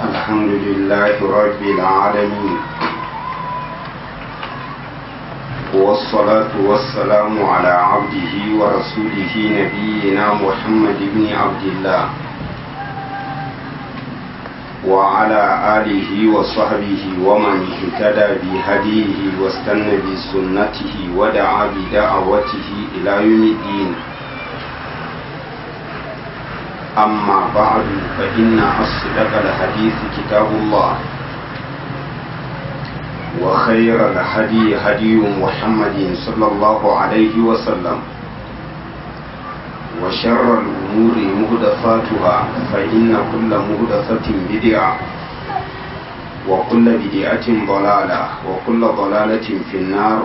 الحمد لله رب العالمين والصلاة والسلام على عبده ورسوله نبينا محمد بن عبد الله وعلى آله وصحبه ومن اهتدى بهديه واستنى بسنته ودعا بدعوته إلى يوم الدين أما بعد فإن أصدق الحديث كتاب الله وخير الهدي هدي محمد صلى الله عليه وسلم وشر الأمور مهدفاتها فإن كل مهدفة بدعة وكل بدعة ضلالة وكل ضلالة في النار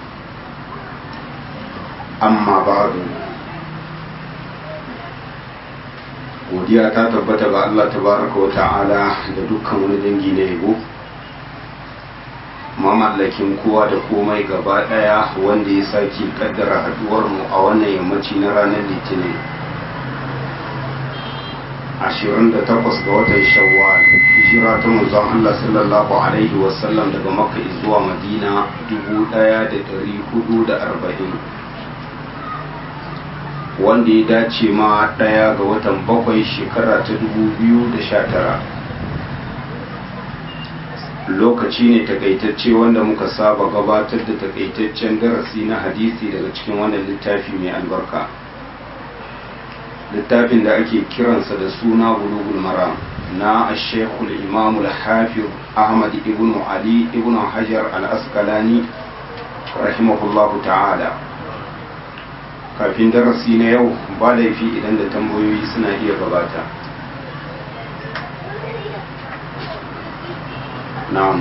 أما بعد godiya ta tabbata ga Allah tabaraka wa ta'ala da dukkan wani dangi na yabo mamallakin kowa da komai gaba daya wanda ya sake kaddara haduwar mu a wannan yammaci na ranar litinin 28 ga watan shawwal hijira ta manzon Allah sallallahu alaihi wasallam daga makka zuwa madina 1440 wanda ya dace ma ɗaya ga watan bakwai shekara ta tara. lokaci ne takaitacce wanda muka saba gabatar da takaitaccen darasi na hadisi daga cikin wannan littafi mai albarka littafin da ake kiransa da suna bulugul maram na ashekul imamul hafiz ahmad ibn ali ibn hajar al-asqalani rahimahullahu ta'ala kafin darasi na yau ba laifi idan da tambayoyi suna iya gabata na'am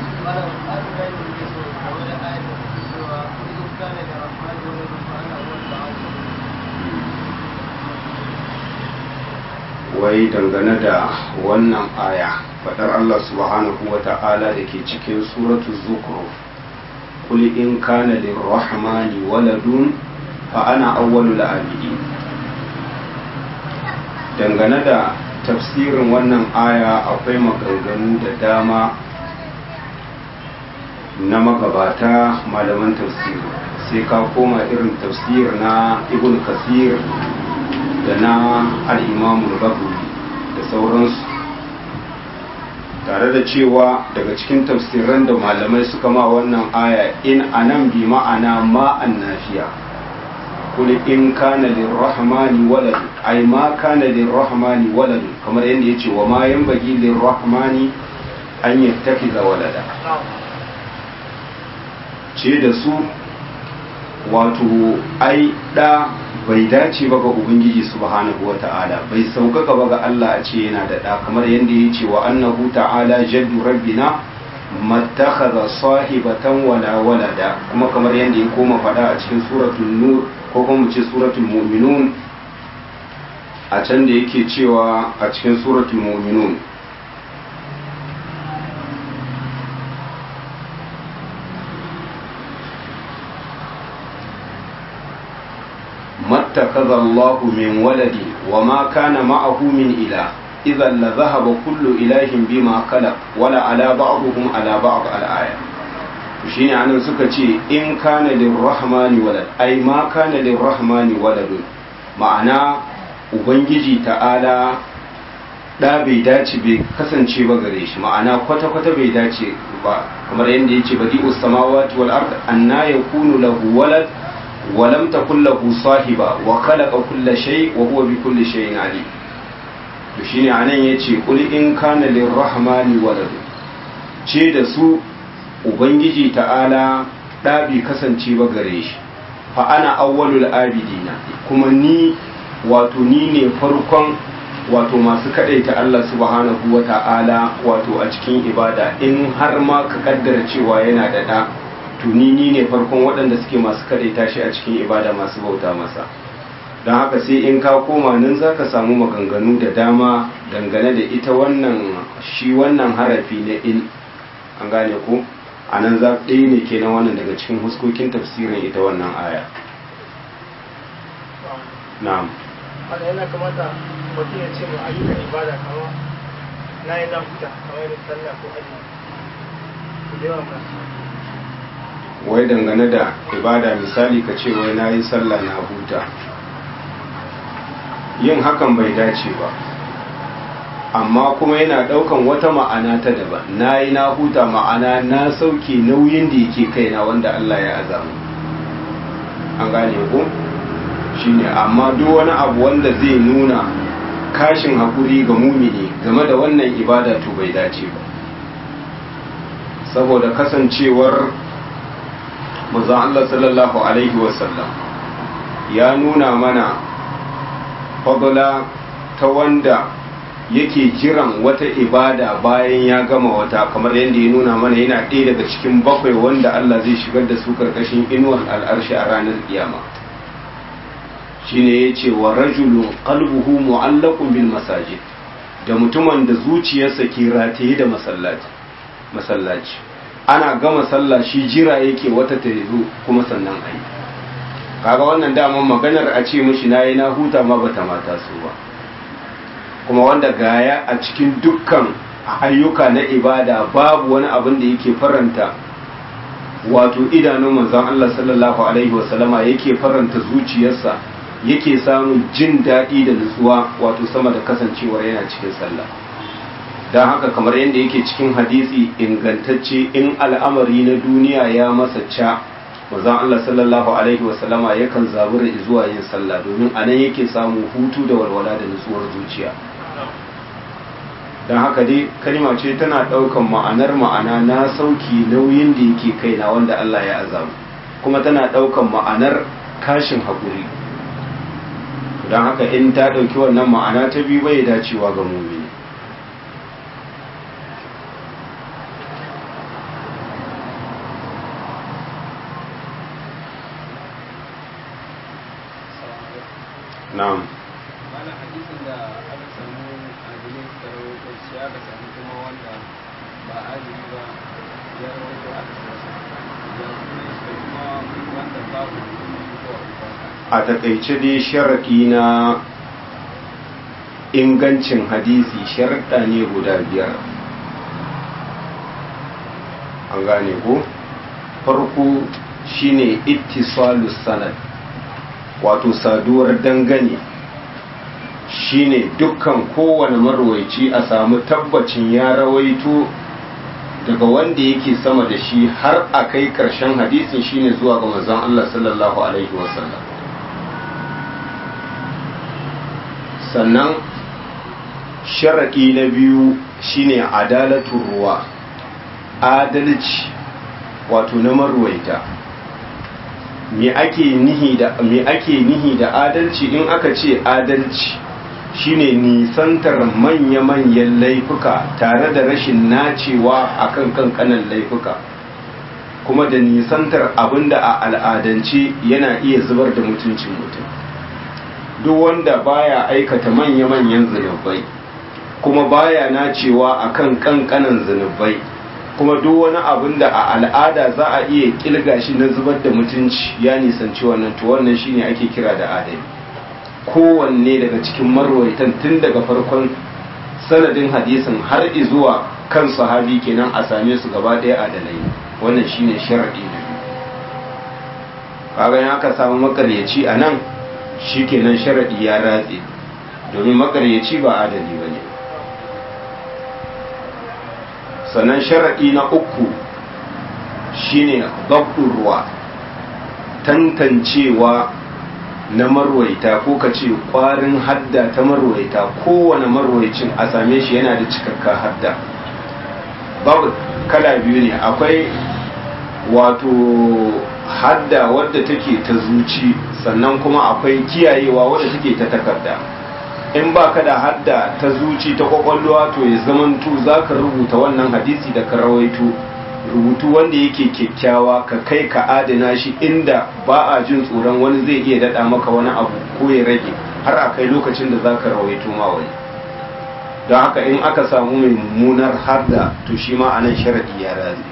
wai dangane da wannan aya faɗar Allah subhanahu wa ta'ala da ke cikin suratu zukhruf qul in kana lirrahmani waladun fa ana awwalul abidi dangane da tafsirin wannan aya akwai maganganu da dama na magabata malaman tafsiri sai ka koma irin tafsir na ibn kasir da na al'imamul bagwi da sauransu tare da cewa daga cikin tafsiran da malamai suka ma wannan aya in anan bi ma'ana ma'an nafiya kul in kana lirrahmani walad ay ma kana lirrahmani walad kamar yadda yace wa ma yanbaghi lirrahmani an yattakiza walada ce da su wato ai da bai dace ba ga ubangiji subhanahu wata'ala bai sauƙaƙa ba ga Allah a ce yana da da kamar yadda yace wa annahu ta'ala jaddu rabbina mattakhadha sahibatan wala walada kuma kamar yadda ya koma fada a cikin suratul nur ko kuma mu ce suratul mu'minun a can da yake cewa a cikin suratul mu'minun mattakaza Allah min waladi wa ma kana ma'ahu min ila idan la zahaba kullu ilahin bima khalaq wala ala ba'dihim ala ba'd al-aya shine anan suka ce in kana lirrahmani walad ai ma kana lirrahmani waladun ma'ana ubangiji ta'ala da bai dace bai kasance ba gare shi ma'ana kwata kwata bai dace ba kamar yadda yace badi'us samawati wal ard anna yakunu lahu walad wa lam takul lahu sahiba wa khalaqa kulla shay wa huwa bi kulli shay'in alim to shine anan yace qul in kana lirrahmani walad ce da su ubangiji ta'ala ɗa bai kasance ba gare shi fa ana awwalul abidina kuma ni wato ni ne farkon wato masu kaɗaita Allah subhanahu wa ta'ala wato a cikin ibada in har ma ka kaddara cewa yana da ɗa to ni ni ne farkon waɗanda suke masu kaɗaita shi a cikin ibada masu bauta masa don haka sai in ka koma nan za ka samu maganganu da dama dangane da ita wannan shi wannan harafi na in an gane ko a nan za ɗaya ne kenan wannan daga cikin huskokin tafsirin ita wannan aya na'am wanda yana kamata mutum ya ce ma ayyukan ibada kama na yi zan fita kamar da sallah ko aji ku da yawan masu wai dangane da ibada misali ka ce wai na yi sallah na huta yin hakan bai dace ba amma kuma yana daukan wata ma'ana ta daban na yi na huta ma'ana na sauke nauyin da yake kaina wanda Allah ya azamu an gane ko shine amma duk wani abu wanda zai nuna kashin hakuri ga mumini game da wannan ibada to bai dace ba saboda kasancewar manzon Allah sallallahu alaihi wasallam ya nuna mana fadla ta wanda yake jiran wata ibada bayan ya gama wata kamar yadda ya nuna mana yana ɗaya daga cikin bakwai wanda Allah zai shigar da su karkashin inuwar al'arshi a ranar kiyama shine ya ce wa rajulun qalbuhu mu'allaqun bil masajid da mutumin da zuciyarsa ke rataye da masallaci masallaci ana gama sallah shi jira yake wata ta zo kuma sannan ayi kaga wannan daman maganar a ce mishi nayi na huta ma bata mata su ba kuma wanda gaya a cikin dukkan ayyuka na ibada babu wani abin da yake faranta wato idanun manzon Allah sallallahu alaihi wasallama yake faranta zuciyarsa yake samun jin daɗi da nutsuwa wato sama da kasancewar yana cikin sallah don haka kamar yadda yake cikin hadisi ingantacce in al'amari na duniya ya masa ca manzon Allah sallallahu alaihi wasallama yakan zabura zuwa yin sallah domin anan yake samu hutu da walwala da nutsuwar zuciya don haka dai kalma ce tana ɗaukan ma'anar ma'ana na sauki nauyin da yake kaina wanda Allah ya azamu kuma tana ɗaukan ma'anar kashin haƙuri don haka in ta ɗauki wannan ma'ana ta biyu bai dacewa ga mumini na'am wani hadisin da aka samu adilai suka rawaito shi aka samu kuma wanda ba adili ba ya rawaito aka samu ya kuma shi kuma wanda babu a takaice dai sharaɗi na ingancin hadisi sharaɗa ne guda biyar an gane ko farko shine ittisalus sanad wato saduwar dangane shine dukkan kowane marwaici a samu tabbacin ya rawaito daga wanda yake sama da shi har a kai karshen hadisin shine zuwa ga manzon Allah sallallahu alaihi wasallam sannan sharaɗi na biyu shine adalatun ruwa adalci wato na marwaita me ake nihi da me ake nihi da adalci in aka ce adalci shine nisantar manya-manyan laifuka tare da rashin nacewa akan kankanan laifuka kuma da nisantar abinda a al'adance yana iya zubar da mutuncin mutum duk wanda baya aikata manya-manyan zunubai kuma baya nacewa akan kankanan zunubai kuma duk wani abin da a al'ada za a iya kilga shi na zubar da mutunci ya nisanci wannan to wannan shine ake kira da adali kowanne daga cikin marwaitan tun daga farkon sanadin hadisin har zuwa kan sahabi kenan a same su gaba ɗaya adalai wannan shine sharadi na biyu kaga in aka samu makaryaci a nan shikenan sharadi ya ratse domin makaryaci ba adali bane sannan sharaɗi na uku shine babdun ruwa tantancewa na marwaita ko ka ce ƙwarin hadda ta marwaita kowane marwaicin a same shi yana da cikakka hadda babu kala biyu ne akwai wato hadda wadda take ta zuci sannan kuma akwai kiyayewa wadda take ta takarda in ba ka da hadda ta zuci ta kwakwalwa to ya zamantu za ka rubuta wannan hadisi da ka rawaito rubutu wanda yake kyakkyawa ka kai ka adana shi inda ba a jin tsoron wani zai iya daɗa maka wani abu ko ya rage har a kai lokacin da za ka rawaito ma wani don haka in aka samu mai mummunar harda to shi ma anan sharaɗi ya razi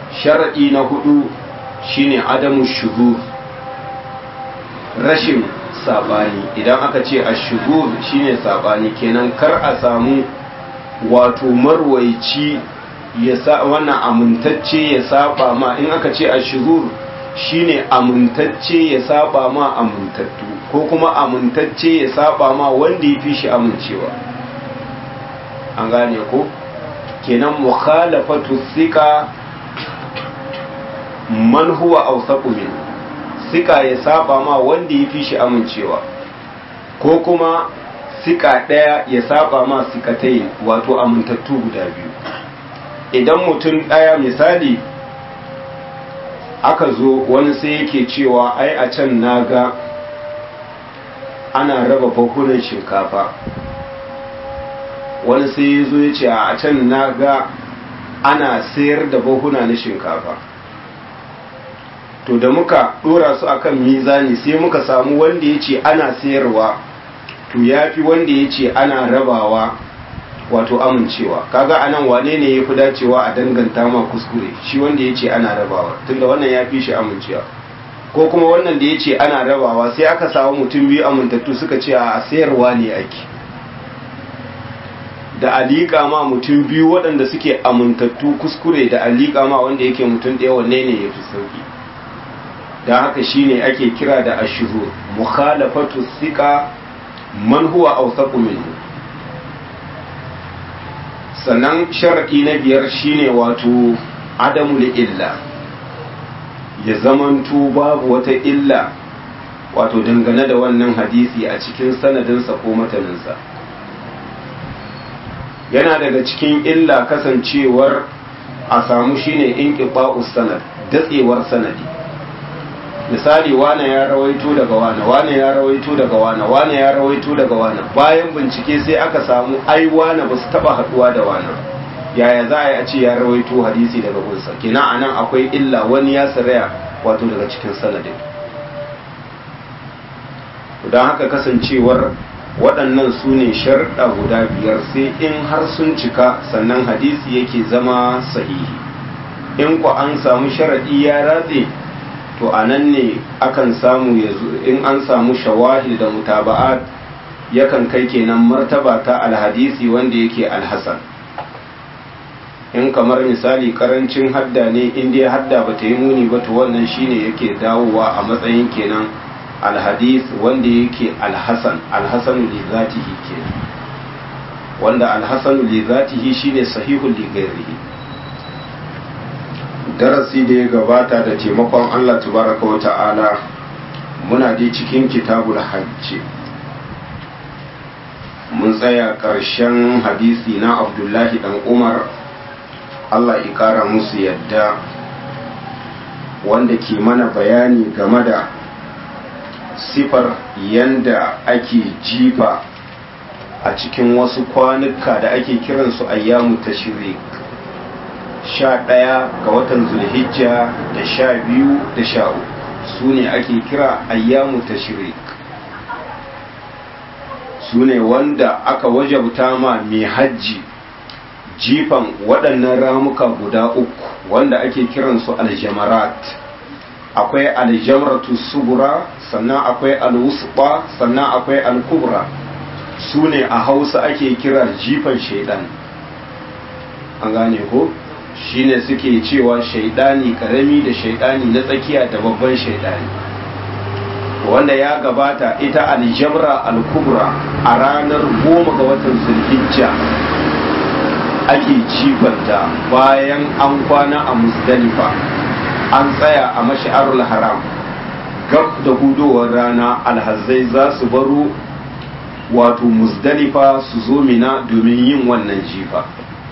sharaɗi na hudu shine adamu shuhu rashin sabani idan aka ce ashuzur shine sabani kenan kar a samu wato marwaici ya sa wannan amintacce ya saba ma in aka ce ashuzur shine amintacce ya saba ma amintattu ko kuma amintacce ya saba ma wanda ya fi shi amincewa an gane ko kenan mukhalafatu sika man huwa awsaqu min sika ya saba ma wanda ya fi shi amincewa ko kuma sika ɗaya ya saba ma sikatai wato amintattu guda biyu idan mutum ɗaya misali aka zo wani sai yake cewa ai a can naga ana raba bakunan shinkafa wani sai ya zo ya ce a can naga ana sayar da bahuna na shinkafa to da muka dora su akan mizani sai muka samu wanda ya ce ana sayarwa to ya fi wanda ya ce ana rabawa wato amincewa kaga anan wane ne ya fi dacewa a danganta ma kuskure shi wanda ya ce ana rabawa tunda wannan ya fi shi amincewa ko kuma wannan da ya ce ana rabawa sai aka samu mutum biyu amintattu suka ce a sayarwa ne ake da alika ma mutum biyu waɗanda suke amintattu kuskure da alika ma wanda yake mutum ɗaya wanne ne ya fi sauki da haka shine ake kira da ashuru mukhalafatu sika man huwa awsaqu minhu sannan sharadi na biyar shine wato adamu illa ya zamanto babu wata illa wato dangane da wannan hadisi a cikin sanadinsa ko mataninsa yana daga cikin illa kasancewar a samu shine inqita'us sanad datsewar sanadi misali wane ya rawaito daga wane wane ya rawaito daga wane wane ya rawaito daga wane bayan bincike sai aka samu ai wane ba su taba haduwa da wane yaya za a yi a ce ya rawaito hadisi daga gunsa kina anan akwai illa wani ya saraya wato daga cikin sanadin don haka kasancewar waɗannan su ne sharɗa guda biyar sai in har sun cika sannan hadisi yake zama sahihi in ku an samu sharaɗi ya ratse to a nan ne akan samu in an samu shawahid da mutaba'at yakan kai kenan martaba ta alhadisi wanda yake alhasan in kamar misali karancin hadda ne in dai hadda ba ta yi muni ba to wannan shine yake dawowa a matsayin kenan alhadis wanda yake alhasan alhasanu li zatihi kenan wanda alhasanu li zatihi shine sahihul li ghairihi darasi da ya gabata da taimakon Allah tabaraka wa ta'ala muna dai cikin kitabul hajji mun tsaya ƙarshen hadisi na abdullahi dan umar Allah ya ƙara musu yadda wanda ke mana bayani game da sifar yanda ake jifa a cikin wasu kwanuka da ake kiransu ayyamu tashrik sha ɗaya ga watan zulhijja da sha biyu da sha uku su ne ake kira ayyamu tashrik su ne wanda aka wajabta ma mai hajji jifan waɗannan ramuka guda uku wanda ake kiransu aljamarat akwai aljamratu subura sannan akwai alwusba sannan akwai alkubra su ne a hausa ake kira jifan shaidan an gane ko shine suke cewa shaidani karami da shaidani na tsakiya da babban shaidani wanda ya gabata ita aljamra alkubra a ranar goma ga watan zulhijja ake jifanta bayan an kwana a musdalifa an tsaya a mashi'arul haram gab da hudowar rana alhazai za su baro wato musdalifa su zo mina domin yin wannan jifa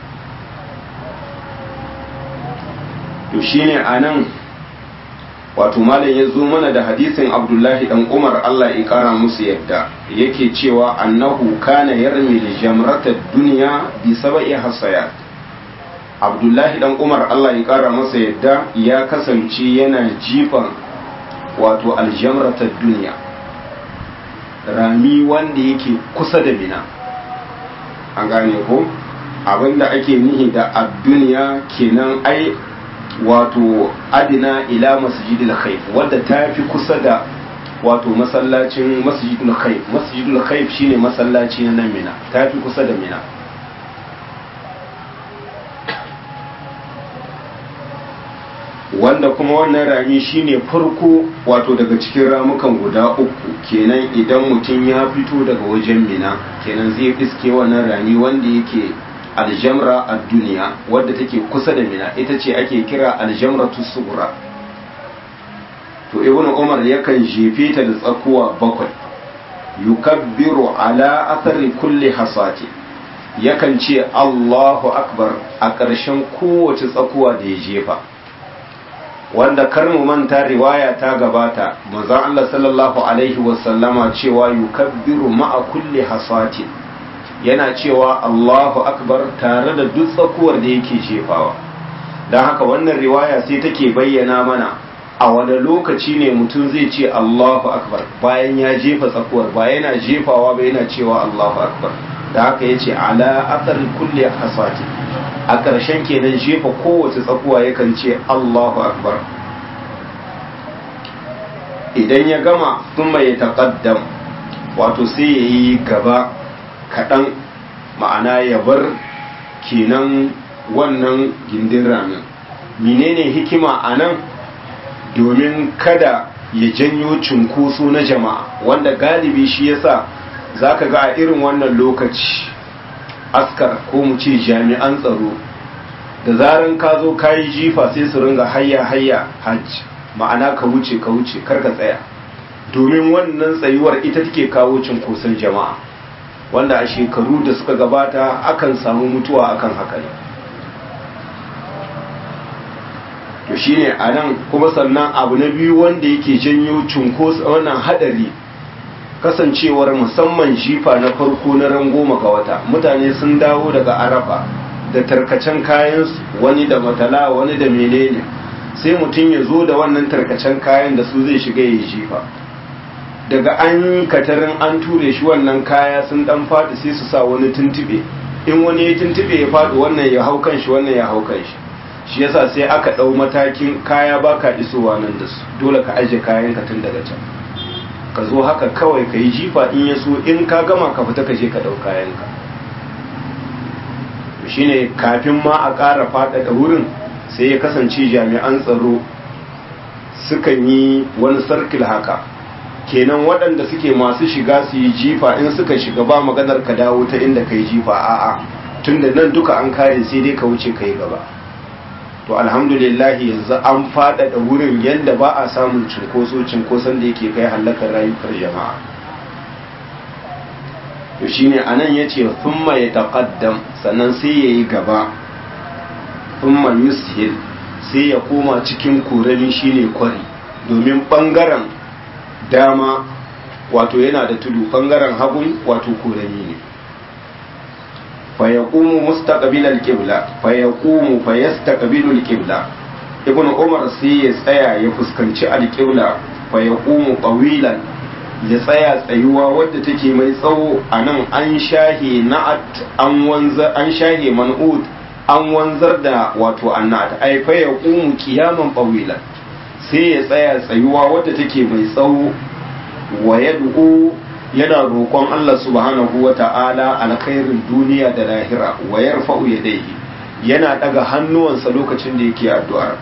to shine a nan wato malam ya zo mana da hadisin abdullahi dan umar allah ya kara musu yadda yake cewa annahu kana yarmi da jamratar duniya bi saba'i hasayat abdullahi dan umar allah ya kara masa yadda ya kasance yana jifan wato aljamratar duniya rami wanda yake kusa da mina an gane ko abinda ake nihi da adduniya kenan ai wato adina ila masjidil khayf wadda ta fi kusa da wato masallacin masjidul khayf masjidul khayf shine masallaci na nan mina tafi kusa da mina wanda kuma wannan rami shine farko wato daga cikin ramukan guda uku kenan idan mutum ya fito daga wajen mina kenan zai iske wannan rami wanda yake aljamra a duniya wadda take kusa da mina ita ce ake kira aljamra tusugura to ibn umar yakan jefe ta da tsakuwa bakwai yukabbiru ala athari kulli hasati yakan ce allahu akbar a ƙarshen kowace tsakuwa da ya jefa wanda kar mu manta riwaya ta gabata manzon Allah sallallahu alaihi wasallama cewa yukabbiru ma'a kulli hasatin yana cewa Allahu akbar tare da duk tsakuwar da yake jefawa don haka wannan riwaya sai take bayyana mana a wani lokaci ne mutum zai ce Allahu akbar bayan ya jefa tsakuwar ba yana jefawa ba yana cewa Allahu akbar da haka yace ala athar kulli hasatin a ƙarshen kenan jefa kowace tsakuwa yakan ce Allahu akbar idan ya gama sun mai taƙaddam wato sai ya yi gaba kaɗan ma'ana ya bar kenan wannan gindin ramin menene hikima a nan domin kada ya janyo cunkoso na jama'a wanda galibi shi yasa za ka ga a irin wannan lokaci askar ko mu ce jami'an tsaro da zaran ka zo ka yi jifa sai su ringa hayya hayya hajj ma'ana ka wuce ka wuce kar ka tsaya domin wannan tsayuwar ita take kawo cinkoson jama'a wanda a shekaru da suka gabata akan samu mutuwa akan haka ne to shine a nan kuma sannan abu na biyu wanda yake janyo cunkoson wannan hadari kasancewar musamman jifa na farko na ran goma ga wata mutane sun dawo daga arafa da tarkacen kayansu wani da matala wani da menene sai mutum ya zo da wannan tarkacen kayan da su zai shiga ya jifa daga an katarin an ture shi wannan kaya sun dan faɗi sai su sa wani tuntube in wani ya tuntube ya faɗi wannan ya hau kan shi wannan ya hau kan shi shi yasa sai aka ɗau matakin kaya baka isowa nan da su dole ka aje kayan ka tun daga can ka zo haka kawai ka yi jifa in ya so in ka gama ka fita ka je ka ɗau kayanka shine kafin ma a ƙara faɗaɗa wurin sai ya kasance jami'an tsaro sukan yi wani sarkil haka kenan waɗanda suke masu shiga su yi jifa in suka shiga ba maganar ka dawo ta inda ka yi jifa a'a tunda nan duka an kare sai dai ka wuce ka yi gaba to alhamdulillah yanzu an faɗaɗa wurin yadda ba a samun cinkoso cinkoson da yake kai hallakar rayukar jama'a to shine anan yace thumma yataqaddam sannan sai yayi gaba thumma yushil sai ya koma cikin kurani shine kwari domin bangaren dama wato yana da tudu bangaren hagun wato kurani ne fa yaqumu mustaqbil al-qibla fa yaqumu fa yastaqbilu al-qibla ibn umar sai ya tsaya ya fuskanci al-qibla fa yaqumu qawilan ya tsaya tsayuwa wadda take mai tsawo a nan an shahe na'at an wanzar an shahe man'ut an wanzar da wato annat ai fa ya qumu qiyaman qawilan sai ya tsaya tsayuwa wadda take mai tsawo wa yad'u yana roƙon Allah subhanahu wa ta'ala alkhairin duniya da lahira wa yarfa'u yadayhi yana daga hannuwansa lokacin da yake addu'ar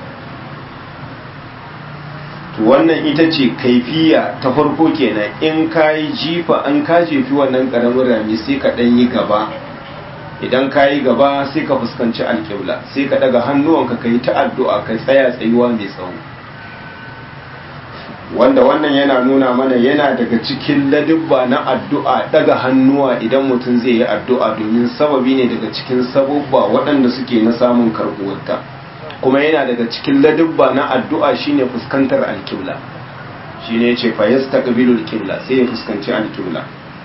to wannan ita ce kaifiya ta farko kenan in ka yi jifa an ka jefi wannan karamin rami sai ka ɗan yi gaba idan ka yi gaba sai ka fuskanci alƙibla sai ka daga hannuwanka ka yi ta addu'a ka tsaya tsayuwa mai tsawo wanda wannan yana nuna mana yana daga cikin ladubba na addu'a daga hannuwa idan mutum zai yi addu'a domin sababi ne daga cikin sababba waɗanda suke na samun karɓuwarta kuma yana daga cikin ladubba na addu'a shine fuskantar alkibla shine ce fa yastaqbilu alkibla sai ya fuskanci alkibla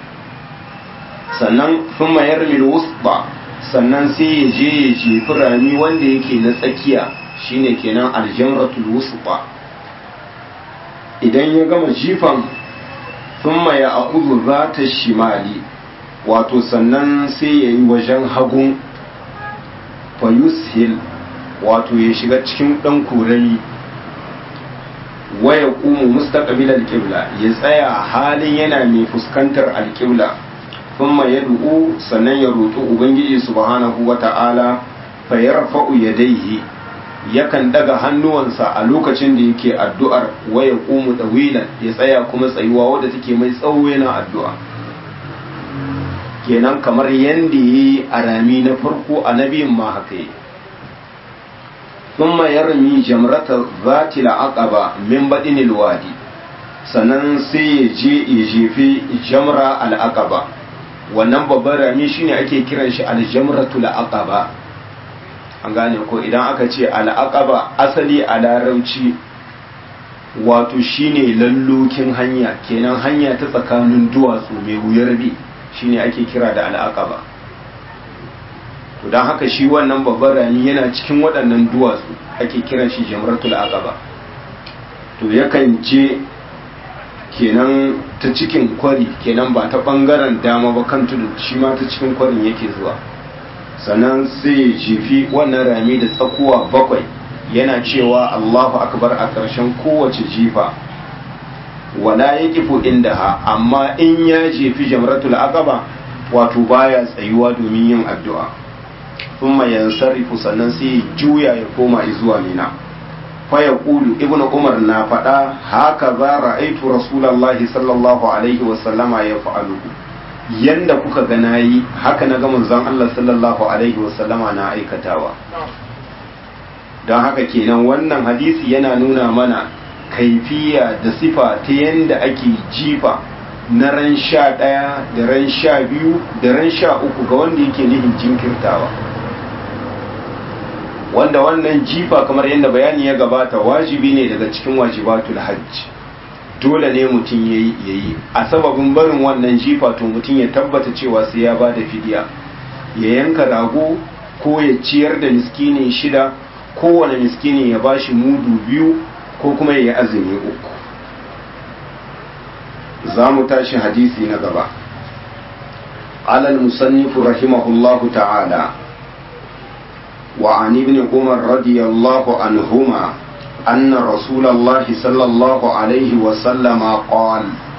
sannan thumma yarmi alwusta sannan sai ya je ya jefi rami wanda yake na tsakiya shine kenan aljamratul wusta idan ya gama jifan thumma ya akudu zata shimali wato sannan sai ya yi wajen hagun fa yushil wato ya shiga cikin ɗan kurami waya ƙumu mustaqbil alƙibla ya tsaya halin yana mai fuskantar alƙibla thumma yad'u sannan ya roƙi ubangiji subhanahu wata'ala fa yarfa'u yadayhi yakan daga hannuwansa a lokacin da yake addu'ar waya ƙumu dawilan ya tsaya kuma tsayuwa wadda take mai tsawo yana addu'a kenan kamar yanda yi a rami na farko a nabiyin ma haka yi ثم يرمي جمرة ذات العقبة من بدن الوادي sannan sai ya je ya jefi jamra al'aqaba wannan babban rami shine ake kiran shi aljamratul aqaba an gane ko idan aka ce al'aqaba asali a larauci wato shine lallokin hanya kenan hanya ta tsakanin duwatsu mai wuyar bi shine ake kira da al'aqaba to don haka shi wannan babban rami yana cikin waɗannan duwatsu ake kiran shi jamratul aqaba to yakan je kenan ta cikin kwari kenan ba ta ɓangaren dama ba kan tudu shi ma ta cikin kwarin yake zuwa sannan sai ya jefi wannan rami da tsakuwa bakwai yana cewa allahu akbar a ƙarshen kowace jifa wala ya kifo inda ha amma in ya jefi jamratul aqaba wato baya tsayuwa domin yin addu'a thumma yansarifu sannan sai juya ya koma zuwa mina fa yaqulu ibnu umar na faɗa haka za ra'aitu rasulullahi sallallahu alaihi wa sallama ya fa'alu yanda kuka ga nayi haka na ga manzon Allah sallallahu alaihi wa sallama na aikatawa don haka kenan wannan hadisi yana nuna mana kaifiya da sifa ta yanda ake jifa na ran sha ɗaya da ran sha biyu da ran sha uku ga wanda yake nihin jinkirtawa wanda wannan jifa kamar yadda bayani ya gabata wajibi ne daga cikin wajibatul hajj dole ne mutum ya yi a sababin barin wannan jifa to mutum ya tabbata cewa sai ya ba da fidiya ya yanka rago ko ya ciyar da miskini shida kowane miskini ya ba shi mudu biyu ko kuma ya yi azumi uku za mu tashi hadisi na gaba alal musannifu rahimahullahu ta'ala وعن ابن عمر رضي الله عنهما أن رسول الله صلى الله عليه وسلم قال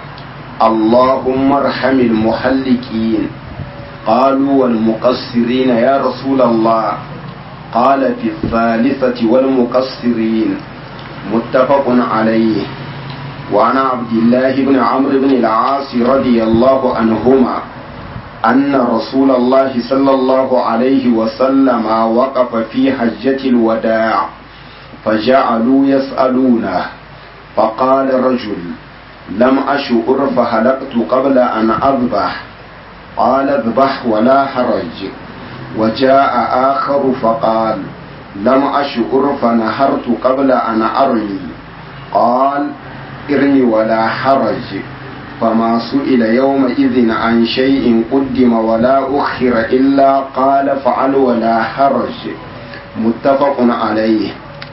اللهم ارحم المحلقين قالوا والمقصرين يا رسول الله قال في الثالثة والمقصرين متفق عليه وعن عبد الله بن عمرو بن العاص رضي الله عنهما أن رسول الله صلى الله عليه وسلم وقف في حجة الوداع فجعلوا يسألونه فقال رجل لم أشعر فهلقت قبل أن أذبح قال اذبح ولا حرج وجاء آخر فقال لم أشعر فنهرت قبل أن أرمي قال ارمي ولا حرج فما سئل يومئذ عن شيء قدم ولا أخر إلا قال فعل ولا حرج متفق عليه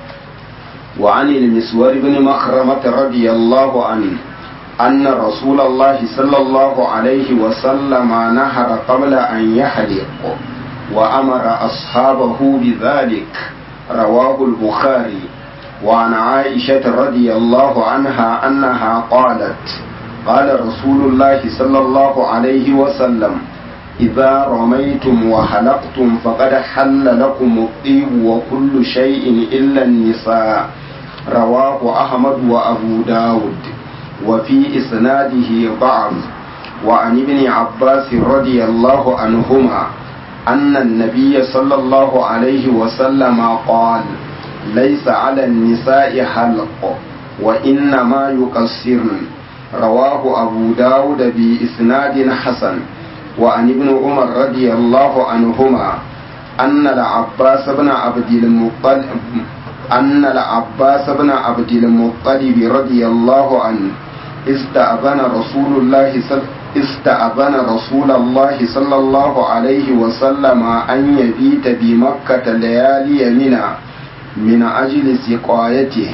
وعن المسور بن مخرمة رضي الله عنه أن رسول الله صلى الله عليه وسلم نهر قبل أن يحلق وأمر أصحابه بذلك رواه البخاري وعن عائشة رضي الله عنها أنها قالت قال رسول الله صلى الله عليه وسلم إذا رميتم وحلقتم فقد حل لكم الطيب وكل شيء إلا النساء رواه أحمد وأبو داود وفي إسناده ضعف وعن ابن عباس رضي الله عنهما أن النبي صلى الله عليه وسلم قال ليس على النساء حلق وإنما يقصرن رواه أبو داود بإسناد حسن وعن ابن عمر رضي الله عنهما أن العباس بن عبد المطلب أن العباس بن عبد المطلب رضي الله عنه استأذن رسول الله صلى استأذن رسول الله صلى الله عليه وسلم أن يبيت بمكة ليالي منى من أجل سقايته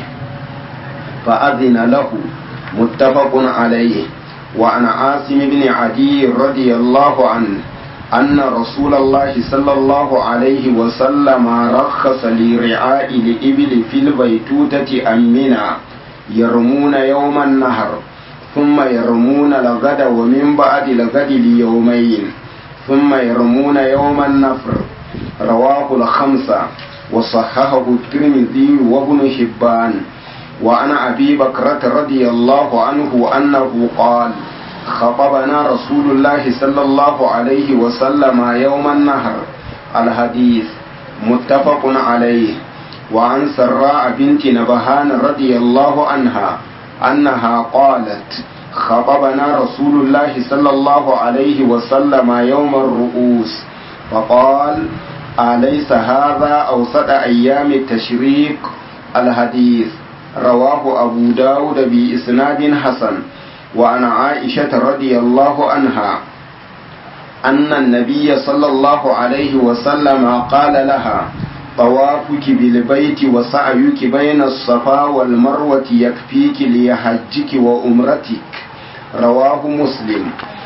فأذن له متفق عليه وعن عاصم بن عدي رضي الله عنه أن رسول الله صلى الله عليه وسلم رخص لرعاء الإبل في البيتوتة أمنا يرمون يوم النهر ثم يرمون الغد ومن بعد الغد ليومين ثم يرمون يوم النفر رواه الخمسة وصححه الترمذي وابن حبان وعن أبي بكرة رضي الله عنه أنه قال خطبنا رسول الله صلى الله عليه وسلم يوم النهر الحديث متفق عليه وعن سراء بنت نبهان رضي الله عنها أنها قالت خطبنا رسول الله صلى الله عليه وسلم يوم الرؤوس فقال أليس هذا أوسط أيام التشريق الحديث رواه أبو داود بإسناد حسن وعن عائشة رضي الله عنها أن النبي صلى الله عليه وسلم قال لها طوافك بالبيت وسعيك بين الصفا والمروة يكفيك ليحجك وأمرتك رواه مسلم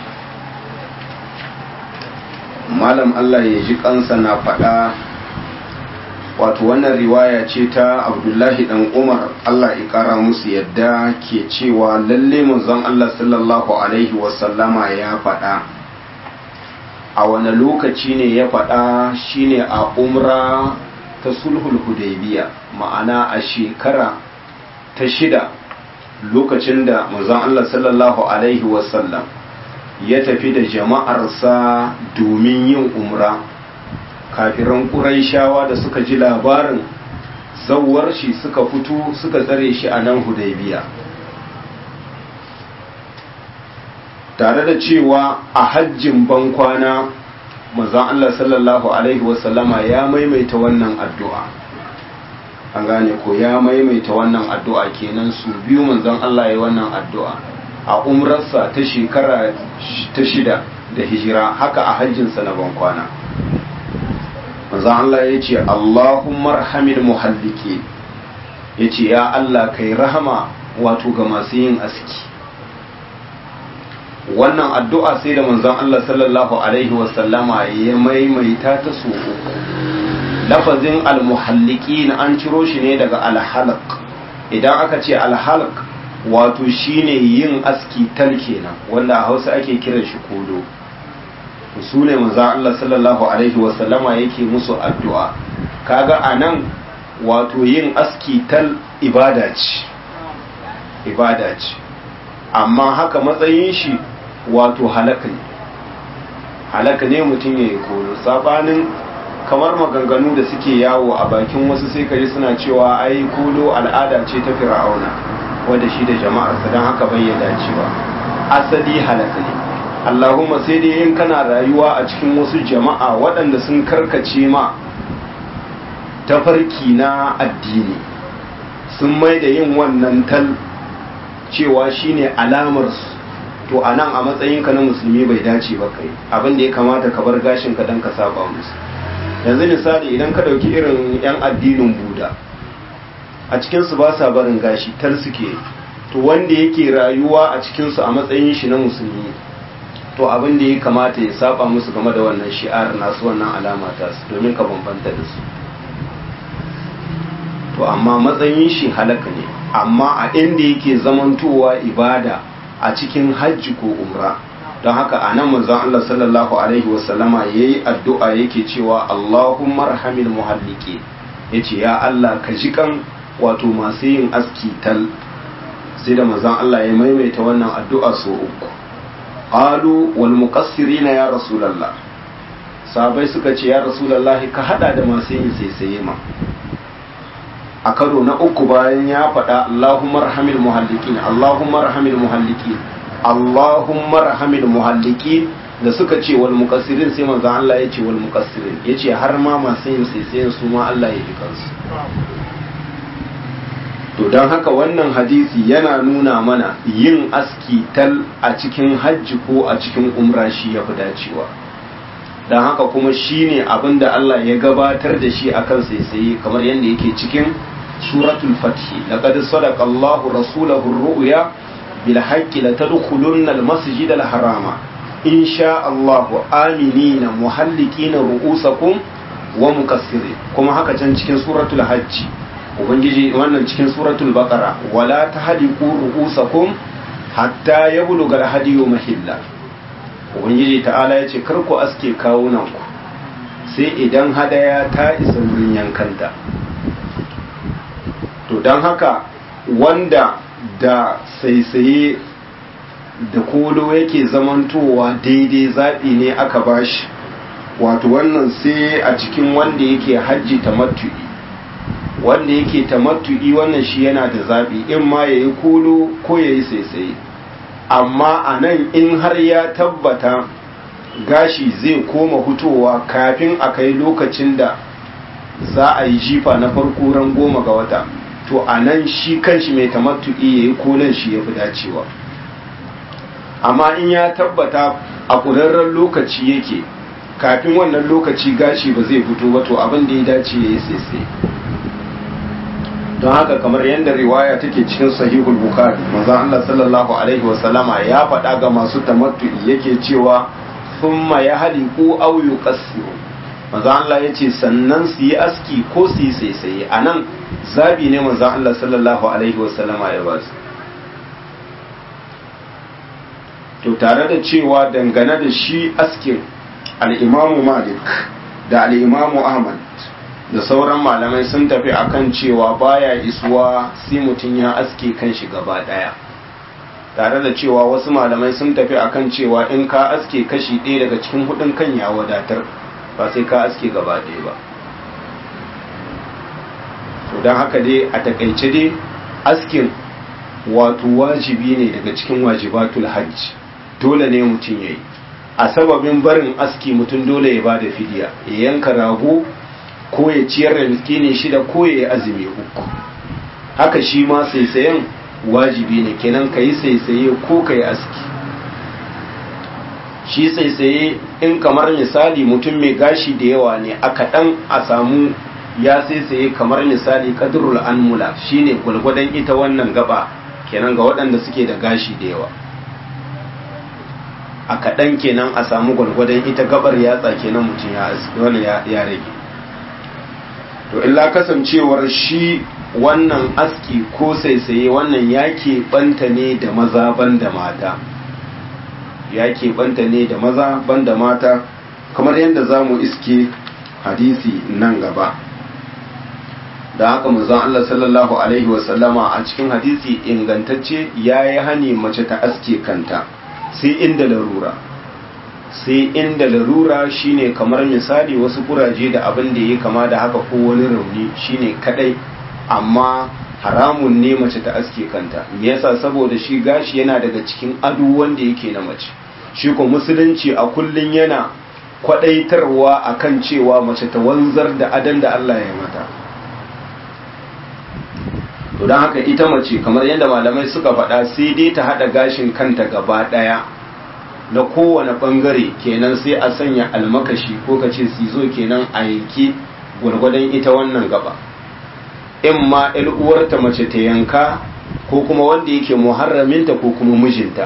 malam Allah ya ji kansa na faɗa wato wannan riwaya ce ta abdullahi dan umar Allah ya ƙara musu yadda ke cewa lalle manzon Allah sallallahu alaihi wasallama ya faɗa a wani lokaci ne ya faɗa shine a umra ta sulhul hudaybiya ma'ana a shekara ta shida lokacin da manzon Allah sallallahu alaihi wasallam ya tafi da jama'arsa domin yin umra kafiran ƙuraishawa da suka ji labarin zawar shi suka fito suka tsare shi a nan hudaybiya tare da cewa a hajjin bankwana manzon Allah sallallahu alaihi wasallama ya maimaita wannan addu'a an gane ko ya maimaita wannan addu'a kenan su biyu manzon Allah ya wannan addu'a a umrarsa ta shekara ta shida da hijira haka a hajjinsa na bankwana manzon Allah ya ce Allahumma rahamil muhalliki ya ce ya Allah kai rahama wato ga masu yin aski wannan addu'a sai da manzon Allah sallallahu alaihi wasallama ya maimaita ta so uku lafazin almuhalliki na an ciro shi ne daga alhalaq idan aka ce alhalaq wato shine yin aski tal kenan wanda a hausa ake kiran shi kodo su ne manzon Allah sallallahu alaihi wasallama yake musu addu'a kaga anan wato yin aski tal ibada ce ibada ce amma haka matsayin shi wato halaka ne halaka ne mutum ya yi koyo sabanin kamar maganganu da suke yawo a bakin wasu sai kaji suna cewa ai kolo al'ada ce ta fir'auna wanda shi da jama'arsa don haka bai ya dacewa asali halaka ne allahumma sai dai in kana rayuwa a cikin wasu jama'a waɗanda sun karkace ma tafarki na addini sun mai da yin wannan tal cewa shine alamarsu to a nan a matsayinka na musulmi bai dace ba kai abin da ya kamata ka bar gashinka don ka saba musu yanzu misali idan ka ɗauki irin 'yan addinin buda a cikinsu ba sa barin gashi tar suke to wanda yake rayuwa a cikinsu a matsayin shi na musulmi to abin da ya kamata ya saba musu game da wannan shi'ar nasu wannan alama ta su domin ka bambanta da su to amma matsayin shi halaka ne amma a inda yake zamantowa ibada a cikin hajji ko umra don haka a nan manzon Allah sallallahu alaihi wasallama ya yi addu'a yake cewa Allahumma rahamil muhalliki ya ce ya Allah ka ji kan wato masu yin aski tal sai da manzon Allah ya maimaita wannan addu'a so uku qalu wal muqassirina ya rasulullah sahabbai suka ce ya rasulullah ka hada da masu yin saisaye ma a karo na uku bayan ya faɗa Allahumma rahamil muhallikin Allahumma rahamil muhallikin Allahumma rahamil muhallikin da suka ce wal muqassirin sai manzo Allah ya ce wal muqassirin yace har ma masu yin saisayen su ma Allah ya ji kansu to dan haka wannan hadisi yana nuna mana yin aski tal a cikin hajji ko a cikin umra shi ya fi dacewa dan haka kuma shine abinda Allah ya gabatar da shi akan saisaye kamar yadda yake cikin suratul fathi laqad sadaqa Allahu rasulahu ar-ru'ya bil haqqi la tadkhulunna al-masjid al-harama in sha Allah aminina muhallikina ru'usakum wa muqassirin kuma haka can cikin suratul hajj ubangiji wannan cikin suratul baqara wala tahliqu ru'usakum hatta yablugha al-hadiyu mahilla ubangiji ta'ala yace kar ku aske kawunan ku sai idan hadaya ta isa wurin yankanta to don haka wanda da saisaye da kolo yake zamantowa daidai zaɓi ne aka bashi wato wannan sai a cikin wanda yake hajji tamattu'i wanda yake tamattu'i wannan shi yana da zaɓi in ma ya yi kolo ko ya yi saisaye amma a nan in har ya tabbata gashi zai koma hutowa kafin a kai lokacin da za a yi jifa na farko ran goma ga wata to a nan shi kanshi mai tamattu'i ya yi kolon shi ya fi dacewa amma in ya tabbata a ƙurarren lokaci yake kafin wannan lokaci gashi ba zai fito ba to abin da ya dace ya yi sai don haka kamar yadda riwaya take cikin sahihul bukhari manzon Allah sallallahu alaihi wasallama ya faɗa ga masu tamattu'i yake cewa thumma yahliqu aw yuqassiru manzon Allah yace sannan su yi aski ko su yi saisaye anan zabi ne manzon Allah sallallahu alaihi wasallama ya ba su to tare da cewa dangane da shi askin al-imamu malik da al-imamu ahmad da sauran malamai sun tafi akan cewa baya isuwa sai mutum ya aske kan shi gaba daya tare da cewa wasu malamai sun tafi akan cewa in ka aske kashi ɗaya daga cikin hudun kan ya wadatar ba sai ka aske gaba ɗaya ba to don haka dai a takaice dai askin wato wajibi ne daga cikin wajibatul hajj dole ne mutum ya yi a sababin barin aski mutum dole ya ba da fidiya ya yanka rago ko ya ciyar da miskini shida ko ya yi azumi uku haka shi ma saisayen wajibi ne kenan ka yi saisaye ko ka yi aski shi saisaye in kamar misali mutum mai gashi da yawa ne a kaɗan a samu ya saisaye kamar misali kadrul anmula shine gwalgwadon ita wannan gaba kenan ga waɗanda suke da gashi da yawa a kaɗan kenan a samu gwalgwadon ita gabar yatsa kenan mutum ya rage to illa kasancewar shi wannan aski ko saisaye wannan ya banta ne da maza banda mata ya banta ne da maza banda mata kamar yadda za mu iske hadisi nan gaba da haka manzon Allah sallallahu alaihi wasallama a cikin hadisi ingantacce ya yi hani mace ta aske kanta sai inda larura sai inda larura shine kamar misali wasu kuraje da abin da ya kama da haka ko wani rauni shine kadai amma haramun ne mace ta aske kanta me yasa saboda shi gashi yana daga cikin ado wanda yake na mace shi ko musulunci a kullun yana kwadaitarwa akan cewa mace ta wanzar da adan da Allah ya mata to don haka ita mace kamar yadda malamai suka faɗa sai dai ta haɗa gashin kanta gaba ɗaya na kowane ɓangare kenan sai a sanya almakashi ko ka ce sizo kenan a yanki gwargwadon ita wannan gaba in ma uwarta mace ta yanka ko kuma wanda yake muharraminta ko kuma mijinta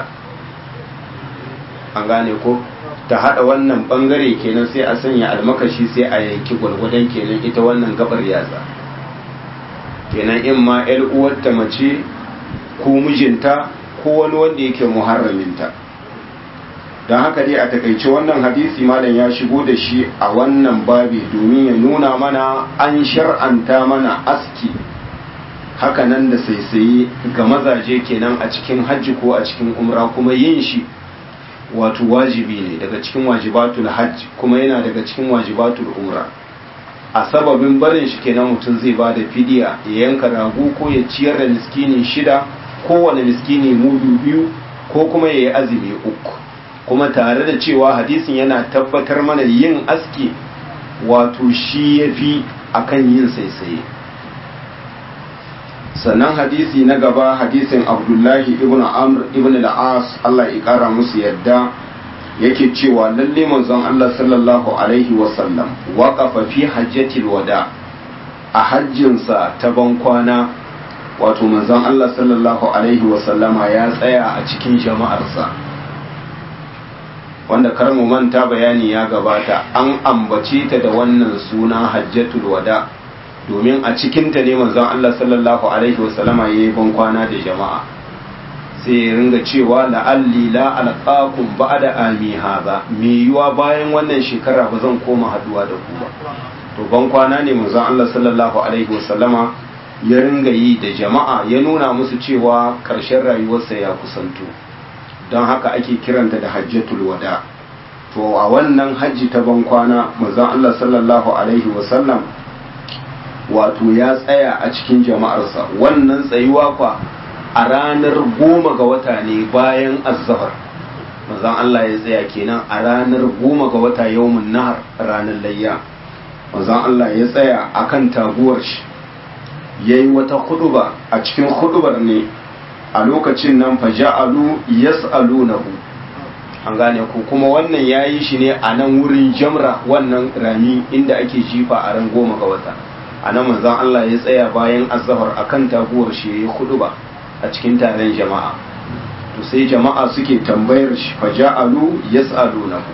an gane ko ta haɗa wannan ɓangare kenan sai a sanya almakashi sai a yanki gwargwadon kenan ita wannan gabar yatsa kenan in ma uwarta mace ko mijinta ko wani wanda yake muharraminta don haka dai a takaice wannan hadisi malam ya shigo da shi a wannan babi domin ya nuna mana an shar'anta mana aski hakanan da saisaye ga mazaje kenan a cikin hajji ko a cikin umra kuma yin shi wato wajibi ne daga cikin wajibatul hajji kuma yana daga cikin wajibatul umra a sababin barin shi kenan mutum zai ba da fidiya ya yanka rago ko ya ciyar da miskini shida kowane miskini mudu biyu ko kuma ya yi azumi uku kuma tare da cewa hadisin yana tabbatar mana yin aski wato shi ya fi a kan yin saisaye sannan hadisi na gaba hadisin abdullahi ibn amr ibn al'as Allah ya kara musu yadda yake cewa lalle manzon Allah sallallahu alaihi wasallam waƙafa fi hajjatil wada a hajjinsa ta bankwana wato manzon Allah sallallahu alaihi wasallama ya tsaya a cikin jama'arsa wanda kar mu manta bayani ya gabata an ambace ta da wannan suna hajjatul wada domin a cikinta ne manzon Allah sallallahu alaihi wasallama ya yi bankwana da jama'a sai ya ringa cewa la'alli la alqakum ba'da ami haza me yiwa bayan wannan shekara ba zan koma haduwa da ku ba to bankwana ne manzon Allah sallallahu alaihi wasallama ya ringa yi da jama'a ya nuna musu cewa ƙarshen rayuwarsa ya kusanto don haka ake kiranta da hajjatul wada to a wannan hajji ta bankwana manzon Allah sallallahu alaihi wasallam wato ya tsaya a cikin jama'arsa wannan tsayuwa kwa a ranar goma ga wata ne bayan azzafar manzon Allah ya tsaya kenan a ranar goma ga wata yawmun nahar ranar layya manzon Allah ya tsaya akan taguwar shi yayi wata huduba a cikin hudubar ne a lokacin nan faja'alu yas'alunahu an gane ku kuma wannan yayi shi ne a nan wurin jamra wannan rami inda ake jifa a ran goma ga wata a nan manzon Allah ya tsaya bayan azzahar akan taguwar shi yayi huduba a cikin taron jama'a to sai jama'a suke tambayar shi faja'alu yas'alunahu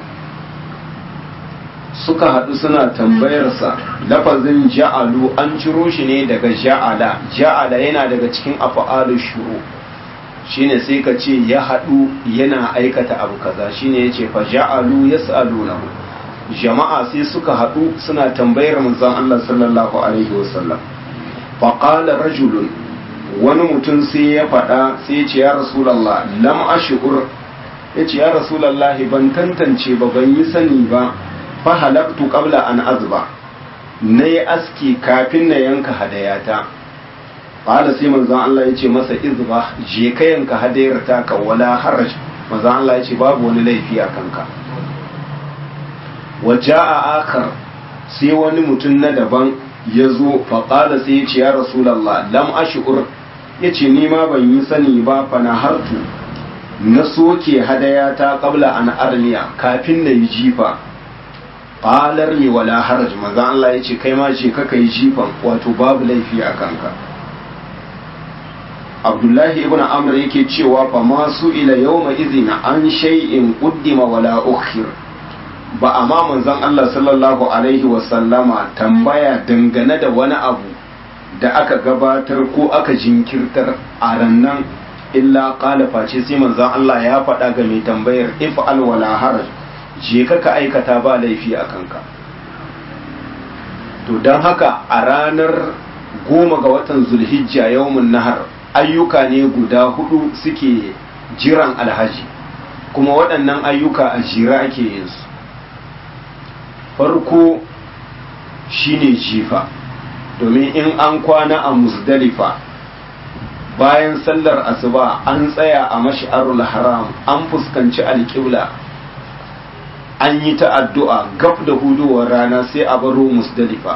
suka haɗu suna tambayarsa lafazin ja'alu an ciro shi ne daga ja'ala ja'ala yana daga cikin afa'alu shuru shine sai ka ce ya haɗu yana aikata abu kaza shine yace fa ja'alu yas'alunahu jama'a sai suka haɗu suna tambayar manzon Allah sallallahu alaihi wasallam fa qala rajulun wani mutum sai ya faɗa sai ya ce ya rasulullah lam ashkur yace ya rasulullah ban tantance ba ban yi sani ba fa halaktu qabla an azba nayi aski kafin na yanka hadayata qala sai manzon Allah yace masa izba je ka yanka hadayar ta ka wala haraj manzon Allah yace babu wani laifi a kanka waja'a akar sai wani mutum na daban ya zo fa qala sai yace ya rasulullah lam ashur yace ni ma ban yi sani ba fa na hartu na soke hadayata qabla an armiya kafin na yi jifa qalar mi wala haraj manzon Allah yace kai ma ce kaka yi jifan wato babu laifi a kanka abdullahi ibn amr yake cewa fa masu ila yawma izina an shay'in quddima wala ukhir ba amma manzon Allah sallallahu alaihi wa sallama tambaya dangane da wani abu da aka gabatar ko aka jinkirtar a rannan illa qala face sai manzon Allah ya faɗa ga mai tambayar if'al wala haraj je ka ka aikata ba laifi a kanka to don haka a ranar goma ga watan zulhijja yawmun nahar ayyuka ne guda hudu suke jiran alhaji kuma waɗannan ayyuka a jira ake yin su farko shine jifa domin in an kwana a musdalifa bayan sallar asuba an tsaya a mash'arul haram an fuskanci alƙibla an yi ta addu'a gab da hudowar rana sai a baro musdalifa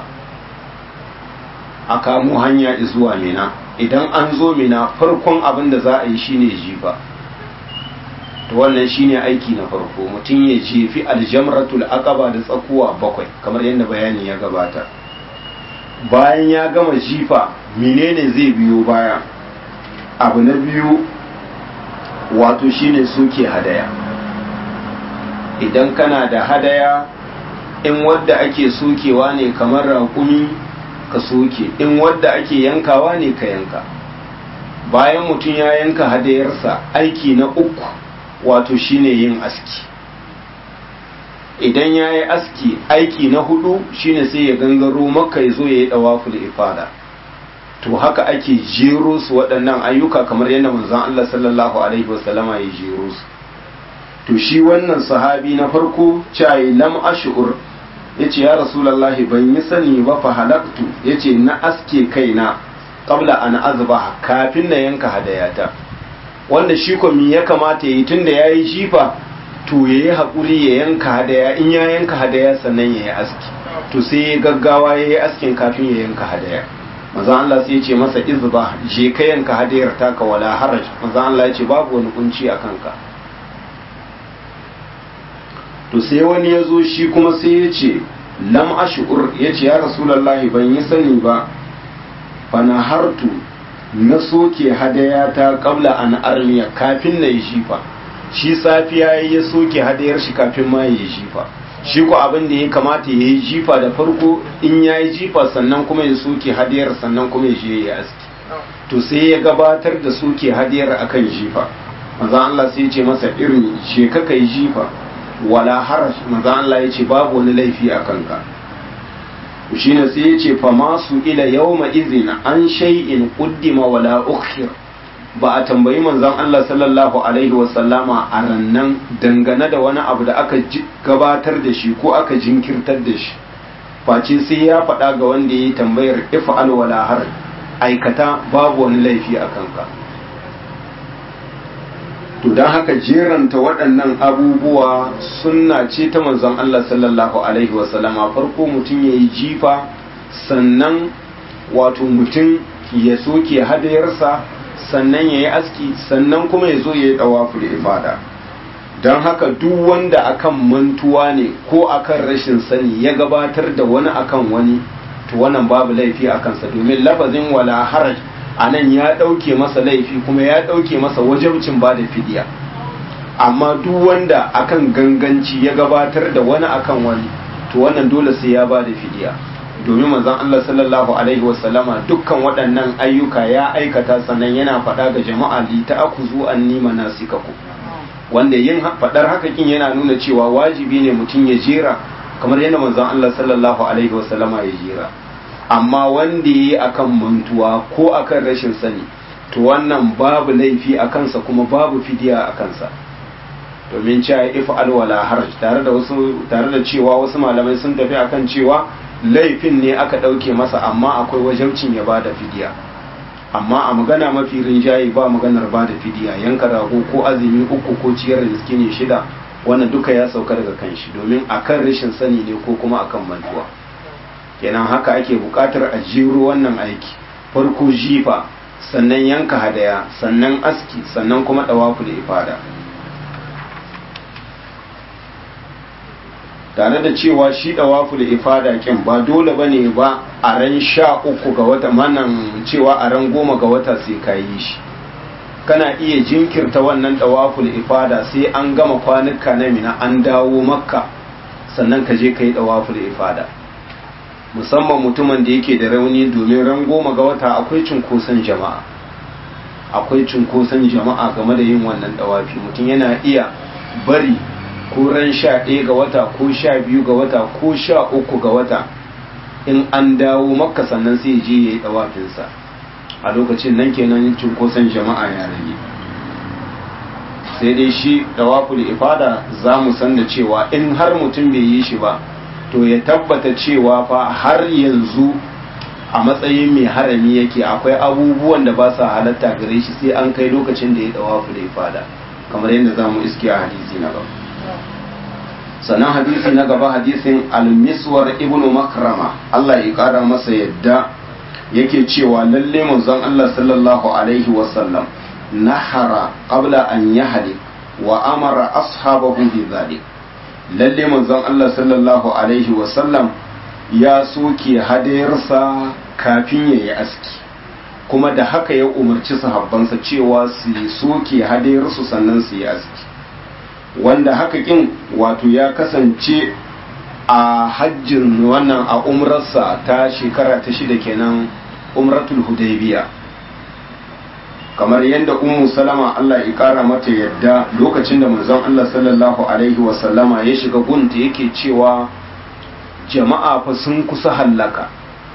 a kamo hanya zuwa mina idan an zo mina farkon abin da za a yi shine jifa to wannan shine aiki na farko mutum ya jefi aljamratul aqaba da tsakuwa bakwai kamar yadda bayani ya gabata bayan ya gama jifa menene zai biyo baya abu na biyu wato shine soke hadaya idan kana da hadaya in wadda ake sokewa ne kamar raƙumi ka soke in wadda ake yankawa ne ka yanka bayan mutum ya yanka hadayarsa aiki na uku wato shine yin aski idan ya yi aski aiki na hudu shine sai ya gangaro maka ya zo ya yi dawaful ifada to haka ake jero su waɗannan ayyuka kamar yadda manzon Allah sallallahu alaihi wasallama ya jero su to shi wannan sahabi na farko cayi lam ash'ur yace ya rasulullahi ban yi sani ba fa halaktu yace na aske kaina qabla an azbaha kafin na yanka hadayata wanda shi ko me ya kamata yayi tunda yayi jifa to yayi hakuri ya yanka hadaya in ya yanka hadaya sannan yayi aski to sai ya gaggawa yayi askin kafin ya yanka hadaya manzo Allah sai ya ce masa izba je ka yanka hadayar taka wala haraj manzo Allah ya ce babu wani kunci a kanka to sai wani ya zo shi kuma sai ya ce lam ash'ur ya ce ya rasulallahi ban yi sani ba fana hartu na soke hadaya ta kabla an armiya kafin na yi shifa shi safiya ya soke hadayar shi kafin ma yi shifa shi ko abin da ya kamata ya yi jifa da farko in ya yi jifa sannan kuma ya soke hadiyar sannan kuma ya je ya aski to sai ya gabatar da soke hadiyar akan jifa manzon Allah sai ya ce masa irin je ka kai jifa wala harash manzon Allah ya ce babu wani laifi a kanka shine sai ya ce fa masu ila yawma izin an shay'in quddima wala ukhir ba a tambayi manzon Allah sallallahu alaihi wasallama a rannan dangane da wani abu da aka gabatar da shi ko aka jinkirtar da shi face sai ya faɗa ga wanda ya yi tambayar if'al wala har aikata babu wani laifi a kanka to don haka jeranta waɗannan abubuwa sunna ce ta manzon Allah sallallahu alaihi wasallama farko mutum ya yi jifa sannan wato mutum ya soke hadayarsa sannan ya yi aski sannan kuma ya zo ya yi ɗawafu da ifada don haka duk wanda akan mantuwa ne ko akan rashin sani ya gabatar da wani akan wani to wannan babu laifi a kansa domin lafazin wala haraj a nan ya ɗauke masa laifi kuma ya ɗauke masa wajabcin ba da fidiya amma duk wanda akan ganganci ya gabatar da wani akan wani to wannan dole sai ya ba da fidiya domin manzon Allah sallallahu alaihi wasallama dukkan waɗannan ayyuka ya aikata sannan yana faɗa ga jama'a li ta'khudhu anni manasikakum wanda yin faɗar haka kin yana nuna cewa wajibi ne mutum ya jera kamar yadda manzon Allah sallallahu alaihi wasallama ya jera amma wanda yayi akan mantuwa ko akan rashin sani to wannan babu laifi a kansa kuma babu fidiya a kansa domin cewa if alwala haraj tare da wasu tare da cewa wasu malamai sun tafi akan cewa laifin ne aka ɗauke masa amma akwai wajabcin ya bada fidiya amma a magana mafi rinjaye ba maganar bada fidiya yanka rago ko azumi uku ko ciyar da miskini shida wannan duka ya sauka daga kan shi domin akan rashin sani ne ko kuma akan mantuwa kenan haka ake buƙatar a jero wannan aiki farko jifa sannan yanka hadaya sannan aski sannan kuma ɗawafu da ifada tare da cewa shi ɗawafu da ifada kin ba dole ba ne ba a ran sha uku ga wata manan cewa a ran goma ga wata sai ka yi shi kana iya jinkirta wannan ɗawafu da ifada sai an gama kwanuka na mina an dawo makka sannan ka je ka yi ɗawafu da ifada musamman mutumin da yake da rauni domin ran goma ga wata akwai cunkoson jama'a akwai cunkoson jama'a game da yin wannan ɗawafi mutum yana iya bari ko ran sha ɗaya ga wata ko sha biyu ga wata ko sha uku ga wata in an dawo makka sannan sai je ya yi ɗawafinsa a lokacin nan kenan cunkoson jama'a ya rage sai dai shi ɗawaful ifada za mu san da cewa in har mutum bai yi shi ba to ya tabbata cewa fa har yanzu a matsayin mai harami yake akwai abubuwan da ba sa halatta gare shi sai an kai lokacin da ya ɗawaful ifada kamar yadda za mu iske a hadisi na gaba sannan hadisi na gaba hadisin almiswar ibnu makrama Allah ya kara masa yadda yake cewa lalle manzon Allah sallallahu alaihi wasallam nahara qabla an yahli wa amara ashabahu bi dhalik lalle manzon Allah sallallahu alaihi wasallam ya soke hadayarsa kafin ya yi aski kuma da haka ya umarci sahabbansa cewa su soke hadayarsu sannan su yi aski wanda haka kin wato ya kasance a hajjin wannan a umrarsa ta shekara ta shida kenan umratul hudaybiya kamar yadda ummu salama Allah ya kara mata yadda lokacin da manzon Allah sallallahu alaihi wa sallama ya shiga gunta yake cewa jama'a fa sun kusa hallaka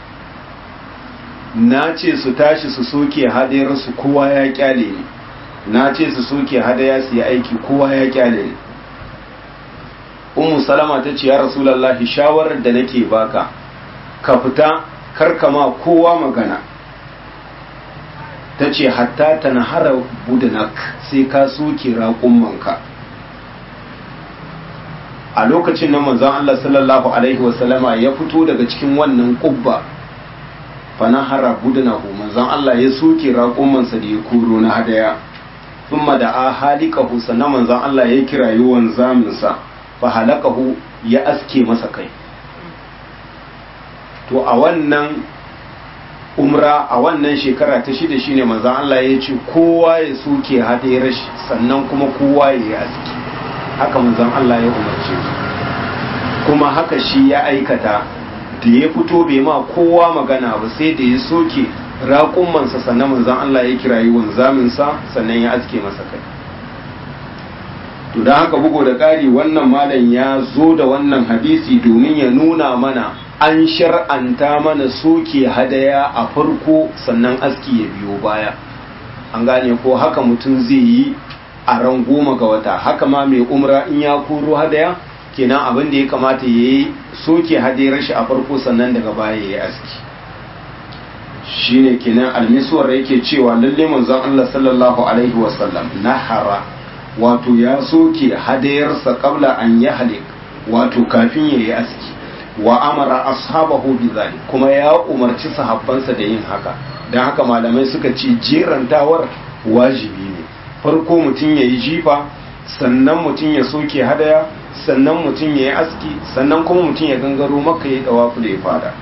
na ce su tashi su soke hadayarsu kowa ya kyale ni na ce su soke hadaya su yi aiki kowa ya kyale ni ummu salama ta ce ya rasulallahi shawarar da nake baka ka fita karkama kowa magana ta ce hatta ta nahara budanak sai ka soke raƙummanka a lokacin nan manzon Allah sallallahu alaihi wasallama ya fito daga cikin wannan ƙubba fa nahara budanahu manzon Allah ya soke raƙummansa da ya koro na hadaya thumma da a halikahu sannan manzon Allah ya kirayi wanzaminsa fa halakahu ya aske masa kai to a wannan umra a wannan shekara ta shida shine manzon Allah ya ce kowa ya soke hadayar shi sannan kuma kowa ya yi aski haka manzon Allah ya umarce su kuma haka shi ya aikata da ya fito bai ma kowa magana ba sai da ya soke raƙummansa sannan manzon Allah ya kirayi wanzaminsa sannan ya aske masa kai to don haka bugu da ƙari wannan malam ya zo da wannan hadisi domin ya nuna mana an shar'anta mana soke hadaya a farko sannan aski ya biyo baya an gane ko haka mutum zai yi a ran goma ga wata haka ma mai umra in ya koro hadaya kenan abin da ya kamata ya yi soke hadayar shi a farko sannan daga baya ya yi aski shine kenan almisuwar yake cewa lalle manzon Allah sallallahu alaihi wasallam nahara wato ya soke hadayarsa kabla an ya halik wato kafin ya yi aski wa amara ashabahu bi kuma ya umarci sahabbansa da yin haka don haka malamai suka ce jerantawar wajibi ne farko mutum ya yi jifa sannan mutum ya soke hadaya sannan mutum ya yi aski sannan kuma mutum ya gangaro maka ya dawa da ya fada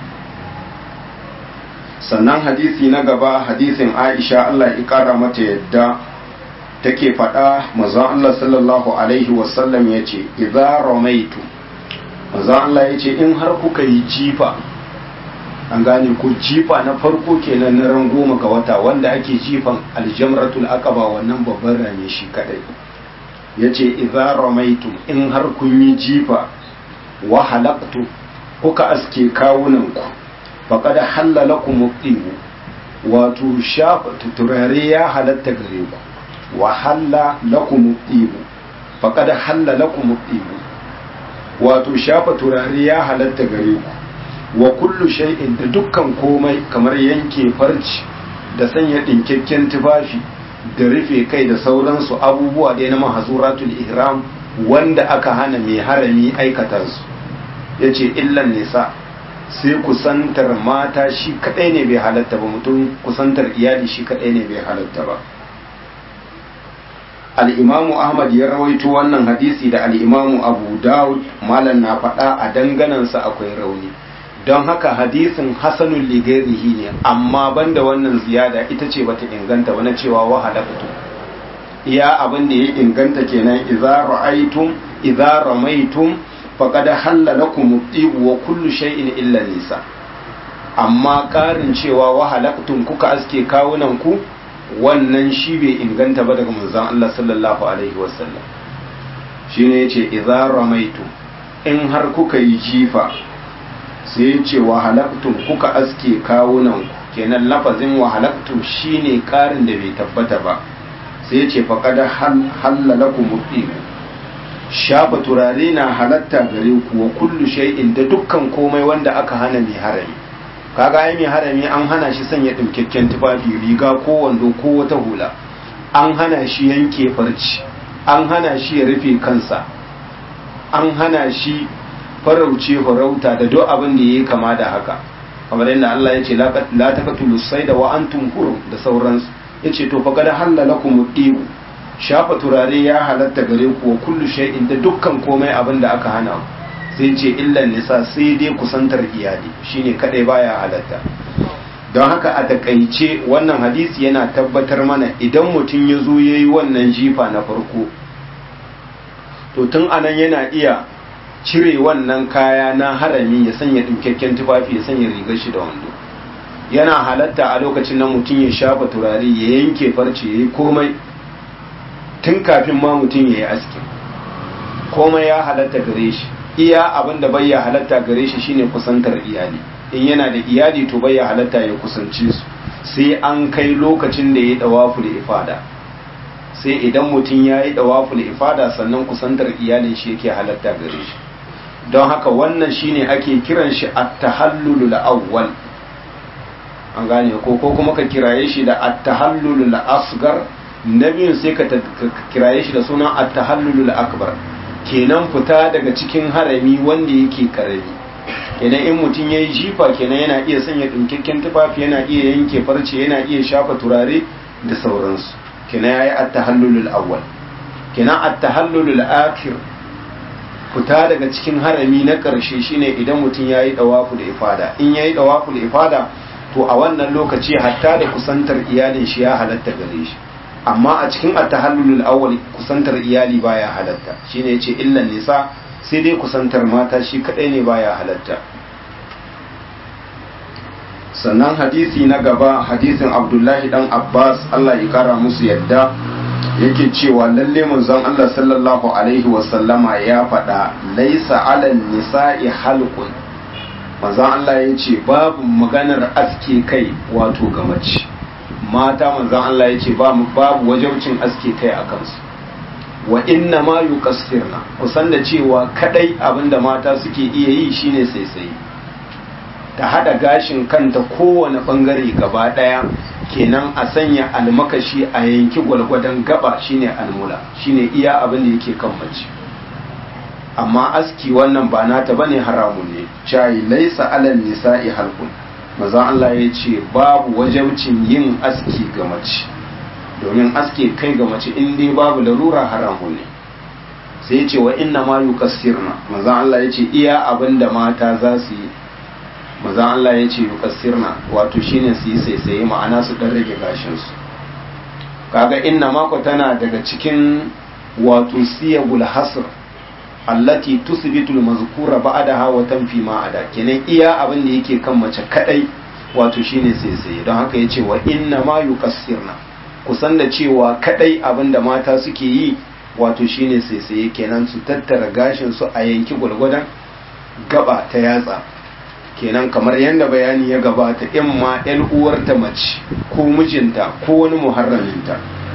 sannan hadisi na gaba hadisin aisha allah ya kara mata yadda take faɗa mazan Allah sallallahu Alaihi wasallam ya ce, "Iza ramaitu, mazan Allah ya ce, in har kuka yi jifa, an gane ku jifa na farko kenan na ran goma ga wata wanda ake jifan aljamratul aqaba wannan babban rane shi kadai. Ya ce, "Iza ramaitu, in har kun yi jifa, wa halaktu, kuka aske kawunanku, faƙad hallala ku wato shafa turare ya halatta gare ku. wa halla lakum ibu faqad halla lakum ibu wato shafa turare ya halatta gare ku wa kullu shay'in da dukkan komai kamar yanke farci da sanya dinkakken tufafi da rufe kai da sauransu abubuwa da na mahazuratul ihram wanda aka hana mai harami aikata su yace illan nisa sai kusantar mata shi kadai ne bai halatta ba mutum kusantar iyali shi kadai ne bai halatta ba al'imamu ahmad ya rawaito wannan hadisi da al'imamu abu dawud malam na faɗa a danganansa akwai rauni don haka hadisin hasanun ligairihi ne amma banda wannan ziyada ita ce bata inganta wani cewa wahalaktu iya abin da ya inganta kenan idza ra'aytum idza ramaitum faqad halla lakum at-tib wa kullu shay'in illa nisa amma ƙarin cewa wahalaktum kuka aske kawunan ku wannan shi bai inganta ba daga manzon Allah sallallahu alaihi wasallam shine yace idza ramaitu in har kuka yi jifa sai yace wa halaktum kuka aske kawunan ku kenan lafazin wa halaktum shine karin da bai tabbata ba sai yace faqad halalakum mutiu shafa turare na halatta gare ku wa kullu shay'in da dukkan komai wanda aka hana mai harami kaga ai mai harami an hana shi sanya dinkakken tufafi riga ko wando ko wata hula an hana shi yanke farci an hana shi ya rufe kansa an hana shi farauce farauta da duk abin da yayi kama da haka kamar yadda Allah ya ce la taqtulu sayda wa antum hurum da sauransu yace to fa kada halalakum dibu shafa turare ya halatta gare ku wa kullu shay'in da dukkan komai abin da aka hana ku sai ce illan nisa sai dai kusantar iyali shine kadai baya halatta don haka a takaice wannan hadisi yana tabbatar mana idan mutum ya zo ya yi wannan jifa na farko to tun anan yana iya cire wannan kaya na harami ya sanya ɗinkakken tufafi ya sanya rigar shi da wando yana halatta a lokacin nan mutum ya shafa turare ya yanke farce ya yi komai tun kafin ma mutum ya yi aski komai ya halatta gare shi iya abin da bai ya halatta gare shi shine kusantar iyali in yana da iyali to bai ya halatta ya kusance su sai an kai lokacin da ya dawafu da ifada sai idan mutum ya yi dawafu da ifada sannan kusantar iyalin shi yake halatta gare shi don haka wannan shine ake kiran shi at-tahallul awwal an gane ko ko kuma ka kiraye shi da at-tahallul asgar na biyun sai ka kiraye shi da sunan at-tahallul akbar kenan fita daga cikin harami wanda yake karami kenan in mutum ya yi jifa kenan yana iya sanya ɗinkakken tufafi yana iya yanke farce yana iya shafa turare da sauransu kenan ya yi attahallulul awwal kenan attahallulul akhir fita daga cikin harami na ƙarshe shine idan mutum ya yi ɗawafu da ifada in ya yi ɗawafu da ifada to a wannan lokaci hatta da kusantar iyalin shi ya halatta gare shi amma a cikin at-tahallulul awwal kusantar iyali baya halatta shine yace illan nisa sai dai kusantar mata shi kadai ne baya halatta sannan hadisi na gaba hadisin abdullahi dan abbas allah ya kara musu yadda yake cewa lalle manzon allah sallallahu alaihi wasallama ya faɗa laisa alal nisa'i halqun manzon allah ya ce babu maganar aske kai wato ga mace mata manzon allah ya ce babu wajabcin aske kai a kansu wa inna ma yuqassirna kusan da cewa kadai abinda mata suke iya yi shine sai sai ta hada gashin kanta kowane bangare gaba daya kenan a sanya almakashi a yanki gwalgwadon gaba shine almula shine iya abin da yake kan mace amma aski wannan ba nata bane haramun ne chai laisa alal nisa'i halqun manzon Allah ya ce babu wajabcin yin aski ga mace domin aske kai ga mace in dai babu larura haramun ne sai ya ce wa inna ma yukassirna manzon Allah ya ce iya abin da mata za su yi manzon Allah ya ce yukassirna wato shine su yi saisaye ma'ana su dan rage gashin su kaga inna mako tana daga cikin wato siyagul hasr allati tusbitu al-mazkura ba'daha wa tanfi ma ada kenan iya abin da yake kan mace kadai wato shine saisaye don haka yace wa inna ma yukassirna kusan da cewa kadai abin da mata suke yi wato shine saisaye kenan su tattara gashin su a yanki gwargwadon gaba ta yatsa kenan kamar yadda bayani ya gabata in ma yan uwarta mace ko mijinta ko wani muharraminta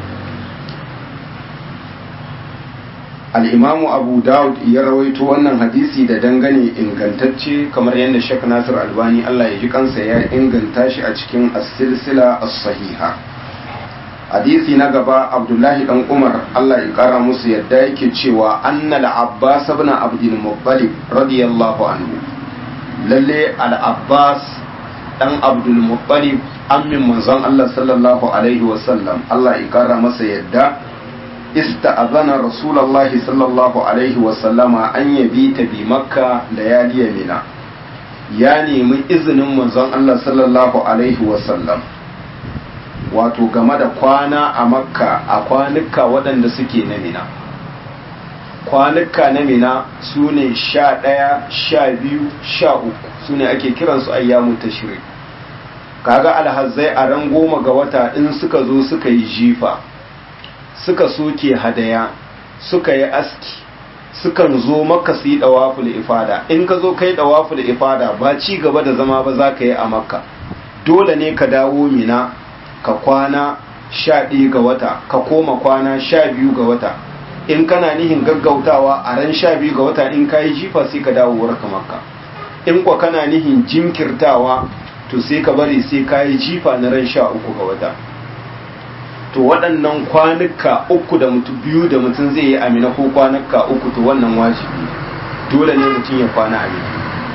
al'imamu abu dawud ya rawaito wannan hadisi da dangane ingantacce kamar yadda shek nasir albani allah ya ji kansa ya inganta shi a cikin as-silsila as-sahiha hadisi na gaba abdullahi dan umar allah ya kara musu yadda yake cewa annal abbas ibn abdul muttalib radiyallahu anhu lalle al-abbas dan abdul muttalib ammin manzon allah sallallahu alaihi wasallam allah ya kara masa yadda ista'azana rasulullahi sallallahu alaihi wasallama an yabita bi makka layali mina ya nemi izinin manzon allah sallallahu alaihi wasallam wato game da kwana a makka a kwanuka waɗanda suke na mina kwanuka na mina su ne sha ɗaya sha biyu sha uku su ne ake kiransu ayyamu ta shiri kaga alhazzai a ran goma ga wata in suka zo suka yi jifa suka soke hadaya suka yi aski sukan zo maka su yi ɗawaful ifada in ka zo kai ɗawaful ifada ba ci gaba da zama ba za ka yi a makka dole ne ka dawo mina ka kwana sha ɗaya ga wata ka koma kwana sha biyu ga wata in kana nihin gaggautawa a ran sha biyu ga wata in ka yi jifa sai ka dawo warka makka in kwa kana nihin jinkirtawa to sai ka bari sai ka yi jifa na ran sha uku ga wata to waɗannan kwanuka uku da mutum biyu da mutum zai yi amina ko kwanuka uku to wannan wajibi dole ne mutum ya kwana amina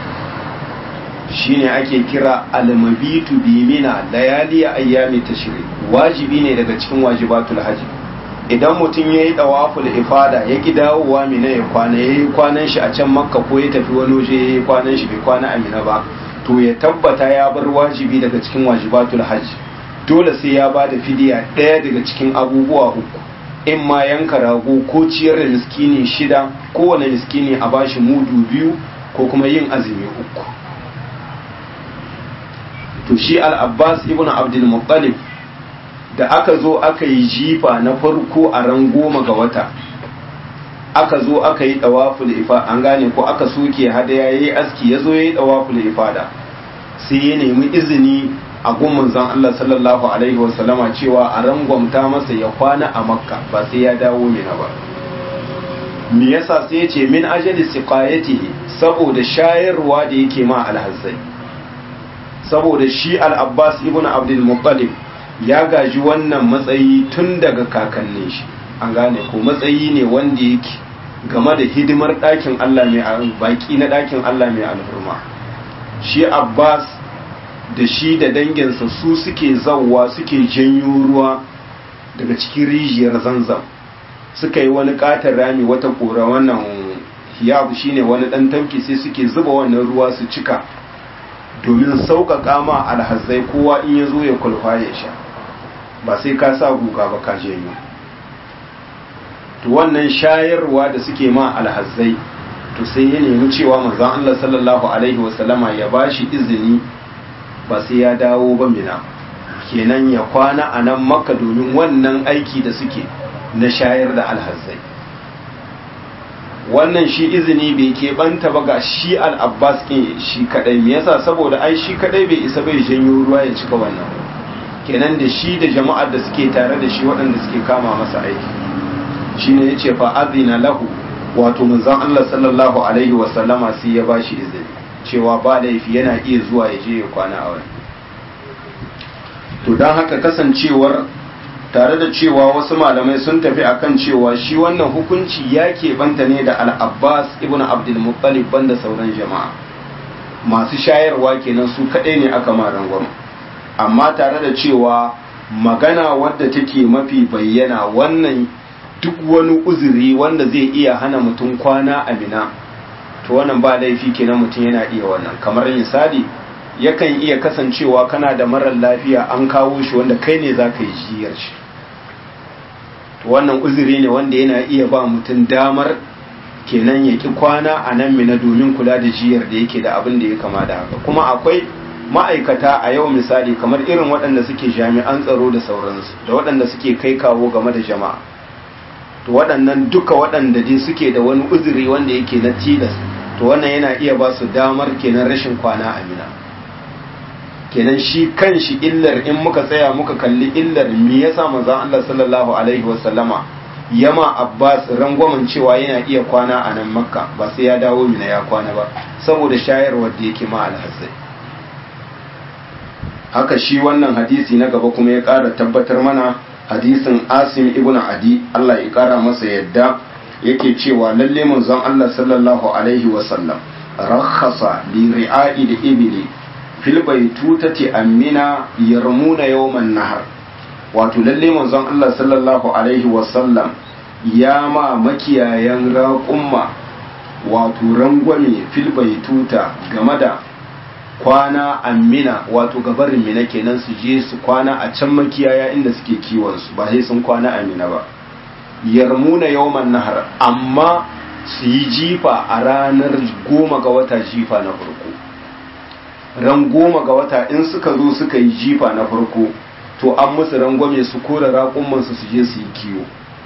shine ake kira almabitu bi mina layali ayyami tashrik wajibi ne daga cikin wajibatul haji idan mutum ya yi dawaful ifada ya ki dawowa mina ya kwana ya yi kwanan shi a can makka ko ya tafi wani waje ya yi kwanan shi bai kwana amina ba to ya tabbata ya bar wajibi daga cikin wajibatul haji dole sai ya ba da fidiya ɗaya daga cikin abubuwa uku in ma yanka rago ko ciyar da miskini shida kowane miskini a bashi mudu biyu ko kuma yin azumi uku to shi al-abbas ibn abdul muttalib da aka zo aka yi jifa na farko a ran goma ga wata aka zo aka yi dawaful ifa an gane ko aka soke hadaya yayi aski ya zo yayi dawaful ifada sai ya nemi izini a gun zan Allah sallallahu alaihi wasallama cewa a rangwamta masa ya kwana a makka ba sai ya dawo mina ba me yasa sai ya ce min ajali siqayatihi saboda shayarwa da yake ma alhazzai saboda shi al-abbas ibn abdul muttalib ya gaji wannan matsayi tun daga kakannin shi an gane ko matsayi ne wanda yake game da hidimar ɗakin Allah mai baki na ɗakin Allah mai alhurma shi abbas da shi da danginsa su suke zauwa suke janyo ruwa daga cikin rijiyar zanzam suka yi wani katon rami wata kora wannan hiyabu shine wani dan tauki sai suke zuba wannan ruwa su cika domin sauƙaƙa ma alhazzai kowa in ya zo ya kulfa ya sha ba sai ka sa guga ba ka janyo to wannan shayarwa da suke ma alhazzai to sai ya nemi cewa manzon Allah sallallahu alaihi wasallama ya bashi izini ba sai ya dawo ba mina kenan ya kwana a nan makka domin wannan aiki da suke na shayar da alhazzai wannan shi izini bai keɓanta ba ga shi al'abbas ɗin shi kaɗai me yasa saboda ai shi kaɗai bai isa bai janyo ruwa ya cika wannan kenan da shi da jama'ar da suke tare da shi waɗanda suke kama masa aiki shi ne ya ce fa azina lahu wato manzon Allah sallallahu alaihi wasallama sai ya bashi izini cewa ba laifi yana iya zuwa ya je ya kwana a wani to don haka kasancewar tare da cewa wasu malamai sun tafi akan cewa shi wannan hukunci ya keɓanta ne da al-abbas ibn abdul muttalib banda sauran jama'a masu shayarwa kenan su kaɗai ne aka ma rangwama amma tare da cewa magana wadda take mafi bayyana wannan duk wani uzuri wanda zai iya hana mutum kwana a mina to wannan ba laifi kenan mutum yana iya wannan kamar misali yakan iya kasancewa kana da marar lafiya an kawo shi wanda kai ne za ka yi jiyar shi to wannan uzuri ne wanda yana iya ba mutum damar kenan ya ki kwana a nan mina domin kula da jiyar da yake da abin da ya kama da haka kuma akwai ma'aikata a yau misali kamar irin waɗanda suke jami'an tsaro da sauransu da waɗanda suke kai kawo game da jama'a to waɗannan duka waɗanda dai suke da wani uzuri wanda yake na tilas to wannan yana iya ba su damar kenan rashin kwana a mina kenan shi kan shi illar in muka tsaya muka kalli illar me yasa manzon Allah sallallahu alaihi wasallama yama Abbas rangwamen cewa yana iya kwana a nan Makka ba sai ya dawo mina ya kwana ba saboda shayarwar da yake ma alhassai haka shi wannan hadisi na gaba kuma ya ƙara tabbatar mana hadisin Asim ibn Adi Allah ya ƙara masa yadda yake cewa lalle manzon Allah sallallahu alaihi wasallam rakhasa li ri'a'i da ibili fil baitutati amina yarmuna yawman nahar wato lalle manzon Allah sallallahu alaihi wasallam ya ma makiyayan raƙumma wato rangwame fil baituta game da kwana amina wato gabarin mina kenan su je su kwana a can makiyaya inda suke kiwon su ba sai sun kwana amina ba yarmuna yawman nahar amma su yi jifa a ranar goma ga wata jifa na farko ran goma ga wata in suka zo suka yi jifa na farko to an musu rangwame su kora raƙummansu su je su yi kiwo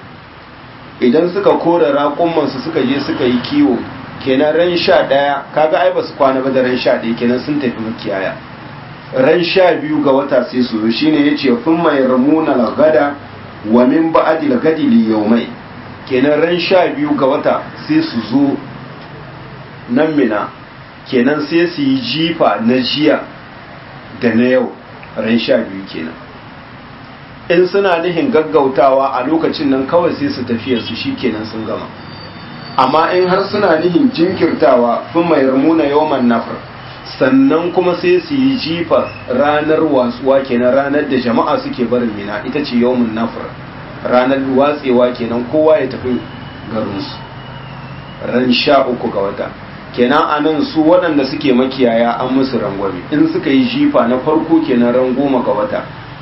idan suka kora raƙummansu suka je suka yi kiwo kenan ran sha ɗaya kaga ai ba su kwana ba da ran sha ɗaya kenan sun tafi makiyaya ran sha biyu ga wata sai su zo shine ya ce fin mai ramuna lagada wa min ba'adi lagadi li yaumai kenan ran sha biyu ga wata sai su zo nan mina kenan sai su yi jifa na jiya da na yau ran sha biyu kenan in suna nihin gaggautawa a lokacin nan kawai sai su tafiya su shi kenan sun gama amma in har suna nihin jinkirtawa fin mai ramuna yawan nafar sannan kuma sai su yi jifa ranar wasuwa kenan ranar da jama'a suke barin mina ita ce yawan nafar ranar watsewa kenan kowa ya tafi garinsu ran sha uku ga wata kenan a nan su waɗanda suke makiyaya an musu rangwame in suka yi jifa na farko kenan ran goma ga wata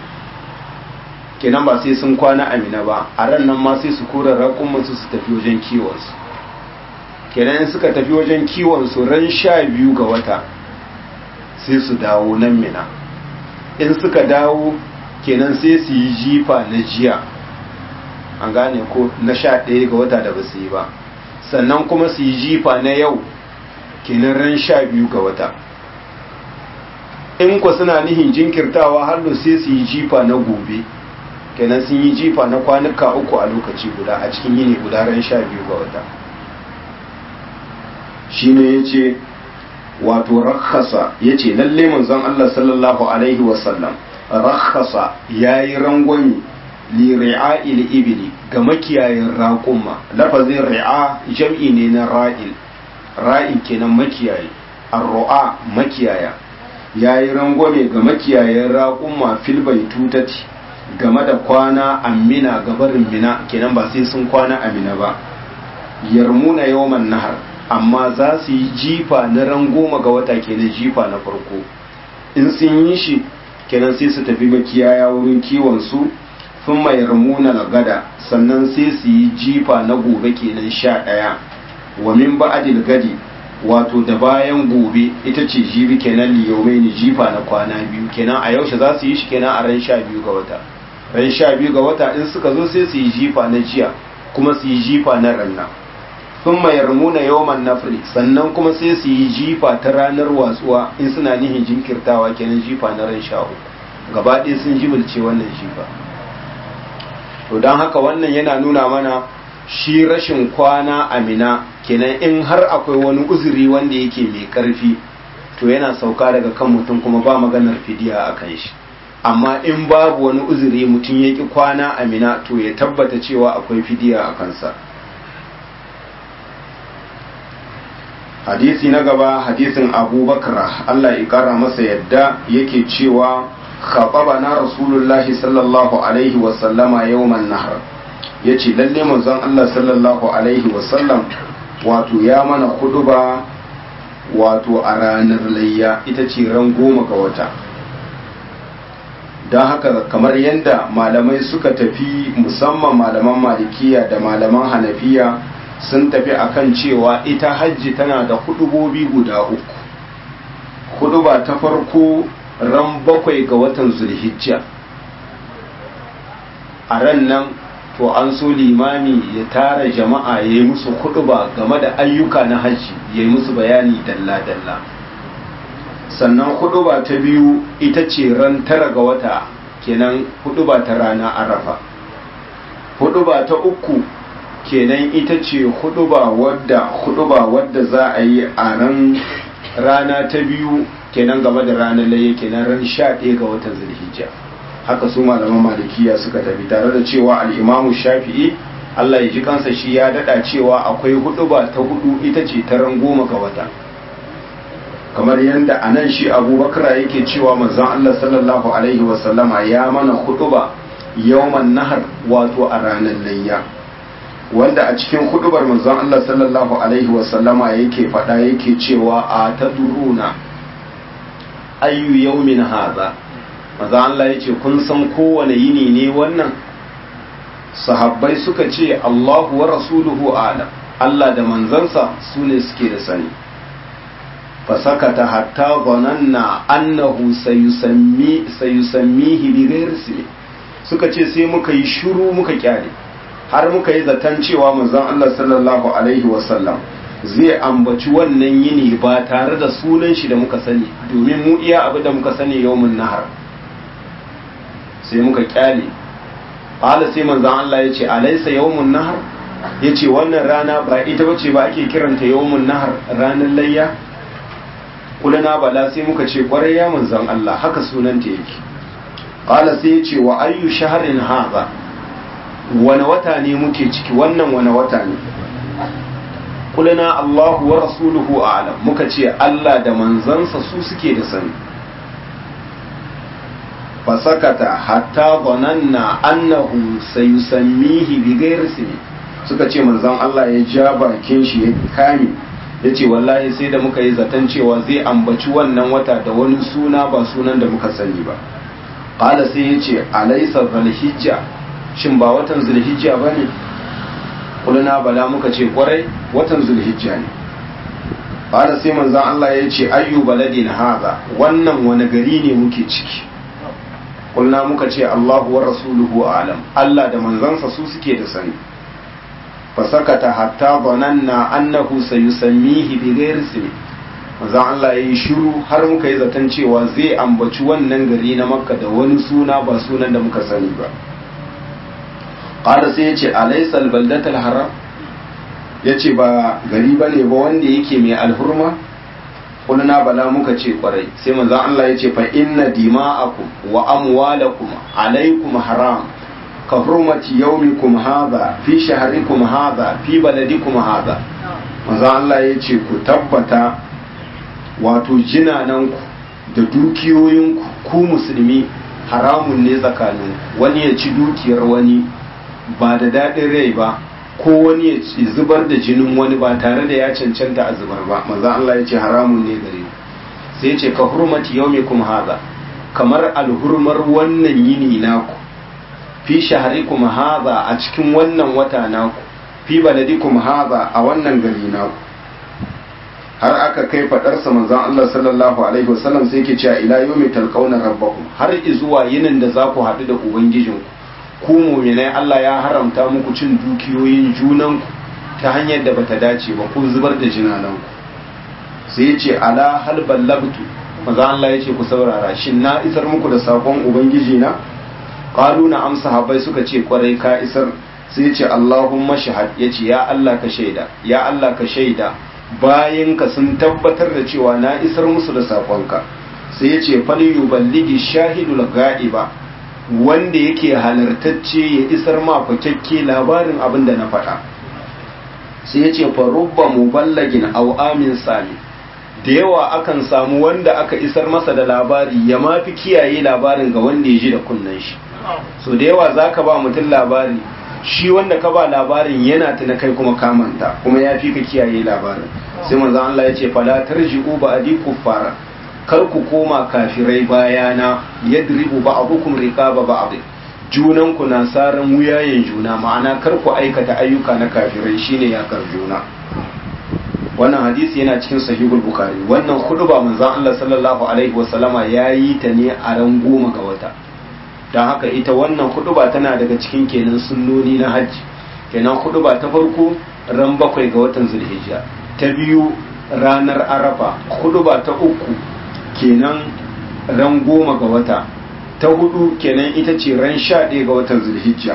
kenan ba sai sun kwana amina ba a ran nan ma sai su kura raƙumansu su tafi wajen kiwonsu kenan in suka tafi wajen kiwonsu ran sha biyu ga wata sai su dawo nan mina in suka dawo kenan sai su yi jifa na jiya an gane ko na sha ɗaya ga wata da ba su yi ba sannan kuma su yi jifa na yau kenan ran sha biyu ga wata in ku suna nihin jinkirtawa hallo sai su yi jifa na gobe kenan sun yi jifa na kwanuka uku a lokaci guda a cikin yini guda ran sha biyu ga wata shi ne ya ce wato rakhasa ya ce lalle manzon Allah sallallahu alaihi wasallam rakhasa ya yi rangwami li ri'a'il ibili ga makiyayin raƙumma lafazin ri'a jam'i ne na ra'il ra'in kenan makiyayi arru'a makiyaya ya yi rangwame ga makiyayen raƙumma fil baitutati game da kwana amina gabarin mina kenan ba sai sun kwana amina ba yarmuna yawman nahar amma za su yi jifa na ran goma ga wata kenan jifa na farko in sun yi shi kenan sai su tafi makiyaya wurin kiwon su sun mai yarmuna gada sannan sai su yi jifa na gobe kenan sha ɗaya wa min ba'dil gadi wato da bayan gobe ita ce jibi kenan liyaumai jifa na kwana biyu kenan a yaushe za su yi shi kenan a ran sha biyu ga wata ran sha biyu ga wata in suka zo sai su yi jifa na jiya kuma su yi jifa na ranna sun mayarmuna yawan nafri sannan kuma sai su yi jifa ta ranar watsuwa in suna nihin jinkirtawa kenan jifa na ran sha uku gaba ɗaya sun jibilce wannan jifa to don haka wannan yana nuna mana shi rashin kwana amina kenan in har akwai wani uzuri wanda yake mai karfi to yana sauka daga kan mutum kuma ba maganar fidiya a kan shi amma in babu wani uzuri mutum ya ki kwana amina to ya tabbata cewa akwai fidiya a kansa hadisi na gaba hadisin abubakar allah ya kara masa yadda yake cewa na rasulullahi sallallahu alaihi wasallama yawman nahar ya ce lalle manzon Allah sallallahu alaihi wasallam wato ya mana kuduba wato a ranar layya ita ce ran goma ga wata don haka kamar yadda malamai suka tafi musamman malaman malikiya da malaman hanafiya sun tafi akan cewa ita hajji tana da hudubobi guda uku huduba ta farko ran bakwai ga watan zulhijja a ran nan to an so limami ya tara jama'a ya yi musu ba game da ayyuka na hajji ya yi musu bayani dalla-dalla sannan ba ta biyu ita ce ran tara ga wata kenan ba ta rana arafa ba ta uku kenan ita ce ba wadda ba wadda za a yi a ran rana ta biyu kenan game da ranar laye kenan ran sha ɗaya ga watan zulhijja haka su malaman malikiya suka tafi tare da cewa al'imamu shafi'i Allah ya ji kansa shi ya dada cewa akwai hudu ba ta hudu ita ce ta ran goma ga wata kamar yadda a nan shi abubakar yake cewa manzon Allah sallallahu alaihi wasallama ya mana hudu ba yawman nahar wato a ranar layya wanda a cikin hudubar manzon Allah sallallahu alaihi wasallama yake faɗa yake cewa a ta duruna ayyu yawmin haza maza Allah ya ce kun san kowane yini ne wannan sahabbai suka ce Allahu wa rasuluhu alam Allah da manzansa su ne suke da sani fasakata hatta zananna annahu sayusammi sayusammihi bi ghairi ismi suka ce sai muka yi shiru muka kyale har muka yi zaton cewa manzon Allah sallallahu alaihi wasallam zai ambaci wannan yini ba tare da sunan shi da muka sani domin mu iya abu da muka sani yawmun nahar sai muka kyale qala sai manzon Allah ya ce alaysa yawmun nahar yace wannan rana ba ita bace ba ake kiranta yawmun nahar ranar layya kulana bala sai muka ce kwarai ya manzon Allah haka sunanta yake qala sai yace wa ayyu shahrin hadha wani wata ne muke ciki wannan wani wata ne kulana Allahu wa rasuluhu a'lam muka ce Allah da manzansa su suke da sani fasakata hatta zananna annahu sayusammihi bi ghairi ismi suka ce manzon Allah ya ja bakin shi ya kame yace wallahi sai da muka yi zaton cewa zai ambaci wannan wata da wani suna ba sunan da muka sani ba qala sai yace alaysa zulhijja shin ba watan zulhijja bane kulna bala muka ce kwarai watan zulhijja ne qala sai manzon Allah ya ce ayyu baladin haza wannan wani gari ne muke ciki kulna muka ce Allahu wa rasuluhu alam Allah da manzansa su suke da sani fasakata hatta zananna annahu sayusammihi bi ghairi ismi manzon Allah yayi shiru har muka yi zaton cewa zai ambaci wannan gari na Makka da wani suna ba sunan da muka sani ba qala sai yace alaysa albaldatul haram yace ba gari bane ba wanda yake mai alhurma kulna bala muka ce kwarai sai manzon Allah ya ce fa inna dima'akum wa amwalakum alaikum haram ka hurmati yawmikum hadha fi shahrikum hadha fi baladikum hadha manzon Allah ya ce ku tabbata wato jinananku da dukiyoyinku ku musulmi haramun ne tsakanin wani ya ci dukiyar wani ba da daɗin rai ba ko wani ya zubar da jinin wani ba tare da ya cancanta a zubar ba maza Allah ya ce haramun ne gare sai ya ce ka hurmati yau kuma haza kamar alhurmar wannan yini naku fi shahari kuma haza a cikin wannan wata naku fi baladikum hadha a wannan gari naku har aka kai fadarsa manzon Allah sallallahu alaihi wasallam sai yake cewa ila yawmi talqauna rabbakum har zuwa yinin da za ku haɗu da ubangijinku ku mu'minai Allah ya haramta muku cin dukiyoyin junanku ta hanyar da bata dace ba ko zubar da jinananku sai ya ce ala hal ballagtu manzon Allah ya ce ku saurara shin na isar muku da sakon ubangiji na qalu na amsa habai suka ce kwarai ka isar sai ya ce Allahumma shahad ya ce ya Allah ka shaida ya Allah ka shaida bayan ka sun tabbatar da cewa na isar musu da sakonka sai ya ce faliyu balligi shahidul ga'iba wanda yake halartacce ya isar ma fakakke labarin abin da na faɗa sai ya ce farubba muballagin aw amin sami da yawa akan samu wanda aka isar masa da labari ya mafi kiyaye labarin ga wanda ya ji da kunnen shi so da yawa zaka ba mutum labari shi wanda ka ba labarin yana tuna kai kuma kamanta kuma ya fi ka kiyaye labarin sai manzo Allah ya ce fala tarji'u ba'di kuffara kar ku koma kafirai bayana yadribu ba'dukum riqaba ba'd junan ku na saran wuyayen juna ma'ana kar ku aikata ayyuka na kafirai shine yakar juna wannan hadisi yana cikin sahihul bukhari wannan khutba manzo Allah sallallahu alaihi wasallama yayi ta ne a ran goma ga wata don haka ita wannan huduba tana daga cikin kenan sunnoni na hajji kenan huduba ta farko ran bakwai ga watan zulhijja ta biyu ranar arafa huduba ta uku kenan ran goma ga wata ta hudu kenan ita ce ran sha ɗaya ga watan zulhijja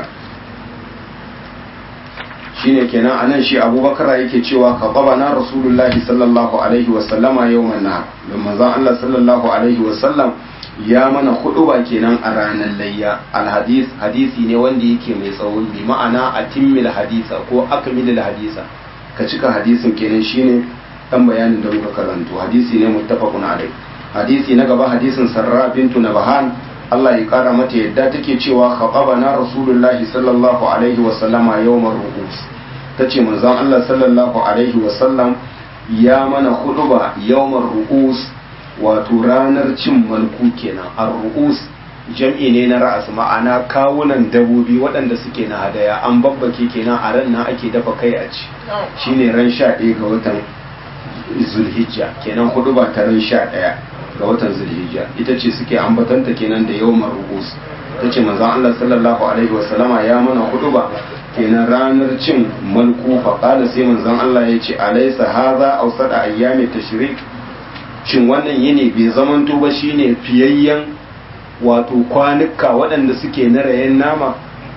shine kenan anan shi abubakar yake cewa ka na rasulullahi sallallahu alaihi wasallama yau manna don manzon allah sallallahu alaihi wasallam ya mana ba kenan a ranar layya alhadis hadisi ne wanda yake mai tsawon bi ma'ana a timmil hadisa ko akmilil hadisa ka cika hadisin kenan shine dan bayanin da muka karanto hadisi ne muttafaqun alai hadisi na gaba hadisin sarra bintu nabahan Allah ya kara mata yadda take cewa khababana rasulullahi sallallahu alaihi wa sallama yawmar ru'us tace manzon Allah sallallahu alaihi wa sallam ya mana khutba yawmar ru'us wato ranar cin malku kenan ar-ru'us jam'i ne na ra'as ma'ana kawunan dabobi waɗanda suke na hadaya an babbake kenan a ran nan ake dafa kai a ci shine ran 11 ga watan zulhijja kenan hudu ba ta ran 11 ga watan zulhijja ita ce suke ambatanta kenan da yawmar ru'us tace manzon Allah sallallahu alaihi wasallama ya mana hudu ba kenan ranar cin malku fa qala sai manzon Allah ya ce alaysa hadha awsada ayyami tashrik shin wannan yini bai zamanto ba shine fiyayyen wato kwanuka waɗanda suke na rayen nama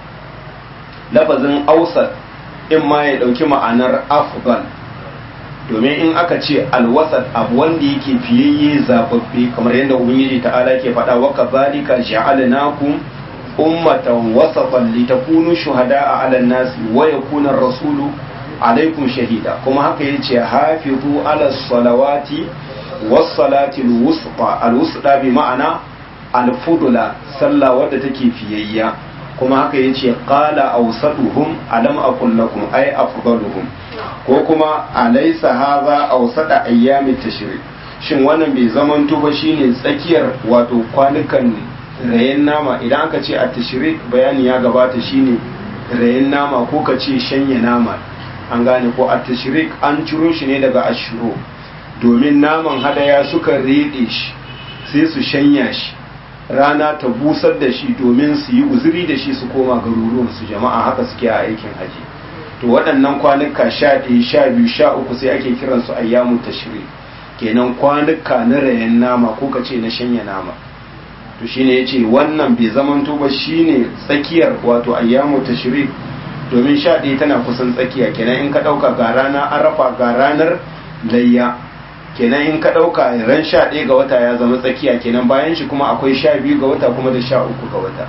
lafazin ausat in ma ya ɗauki ma'anar afghan domin in aka ce alwasat abu wanda yake fiyayye zababbe kamar yadda ubangiji ta'ala ke faɗa wa kazalika ja'alnakum ummatan wasatan litakunu shuhada'a 'alan nasi wa yakuna ar-rasulu alaikum shahida kuma haka yace hafizu 'ala salawati was-salati al-wusta al-wusta bi ma'ana al-fudula sallah wadda take fiyayya kuma haka yace qala awsaduhum alam aqul lakum ay afdaluhum ko kuma alaysa hadha awsada ayyamit tashrik shin wannan bai zamanto ba shine tsakiyar wato kwanukan rayen nama idan aka ce a tashrik bayani ya gabata shine rayen nama ko ka ce shanya nama an gane ko a tashrik an ciro shi ne daga ashuro domin naman hadaya suka rede shi sai su shanya shi rana ta busar da shi domin su yi uzuri da shi su koma garuruwan su jama'a haka suke a aikin haji to waɗannan kwanuka sha ɗaya sha biyu sha uku sai ake kiran su ayyamu tashri kenan kwanuka na rayan nama ko ka ce na shanya nama to shine yace wannan bai zamanto ba shine tsakiyar wato ayyamu tashri domin sha ɗaya tana kusan tsakiya kenan in ka ɗauka ga rana arafa ga ranar layya kenan in ka ɗauka ran sha ɗaya ga wata ya zama tsakiya kenan bayan shi kuma akwai sha biyu ga wata kuma da sha uku ga wata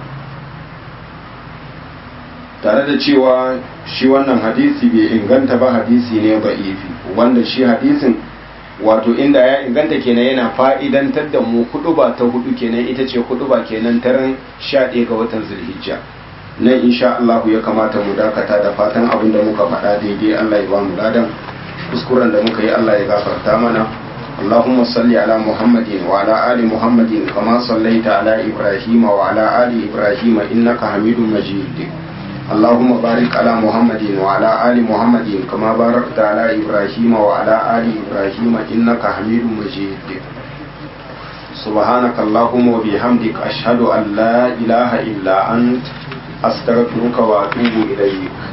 tare da cewa shi wannan hadisi bai inganta ba hadisi ne ba ifi wanda shi hadisin wato inda ya inganta kenan yana fa'idantar da mu kudu ba ta hudu kenan ita ce kudu ba kenan taran sha ɗaya ga watan zulhijja nan insha Allah ya kamata mu dakata da fatan abin da muka faɗa daidai Allah ya ba mu ladan kuskuren da muka yi Allah ya gafarta mana اللهم صل على محمد وعلى آل محمد كما صليت على إبراهيم وعلى آل إبراهيم إنك حميد مجيد اللهم بارك على محمد وعلى آل محمد كما باركت على إبراهيم وعلى آل إبراهيم إنك حميد مجيد سبحانك اللهم وبحمدك أشهد أن لا إله إلا أنت أستغفرك وأتوب إليك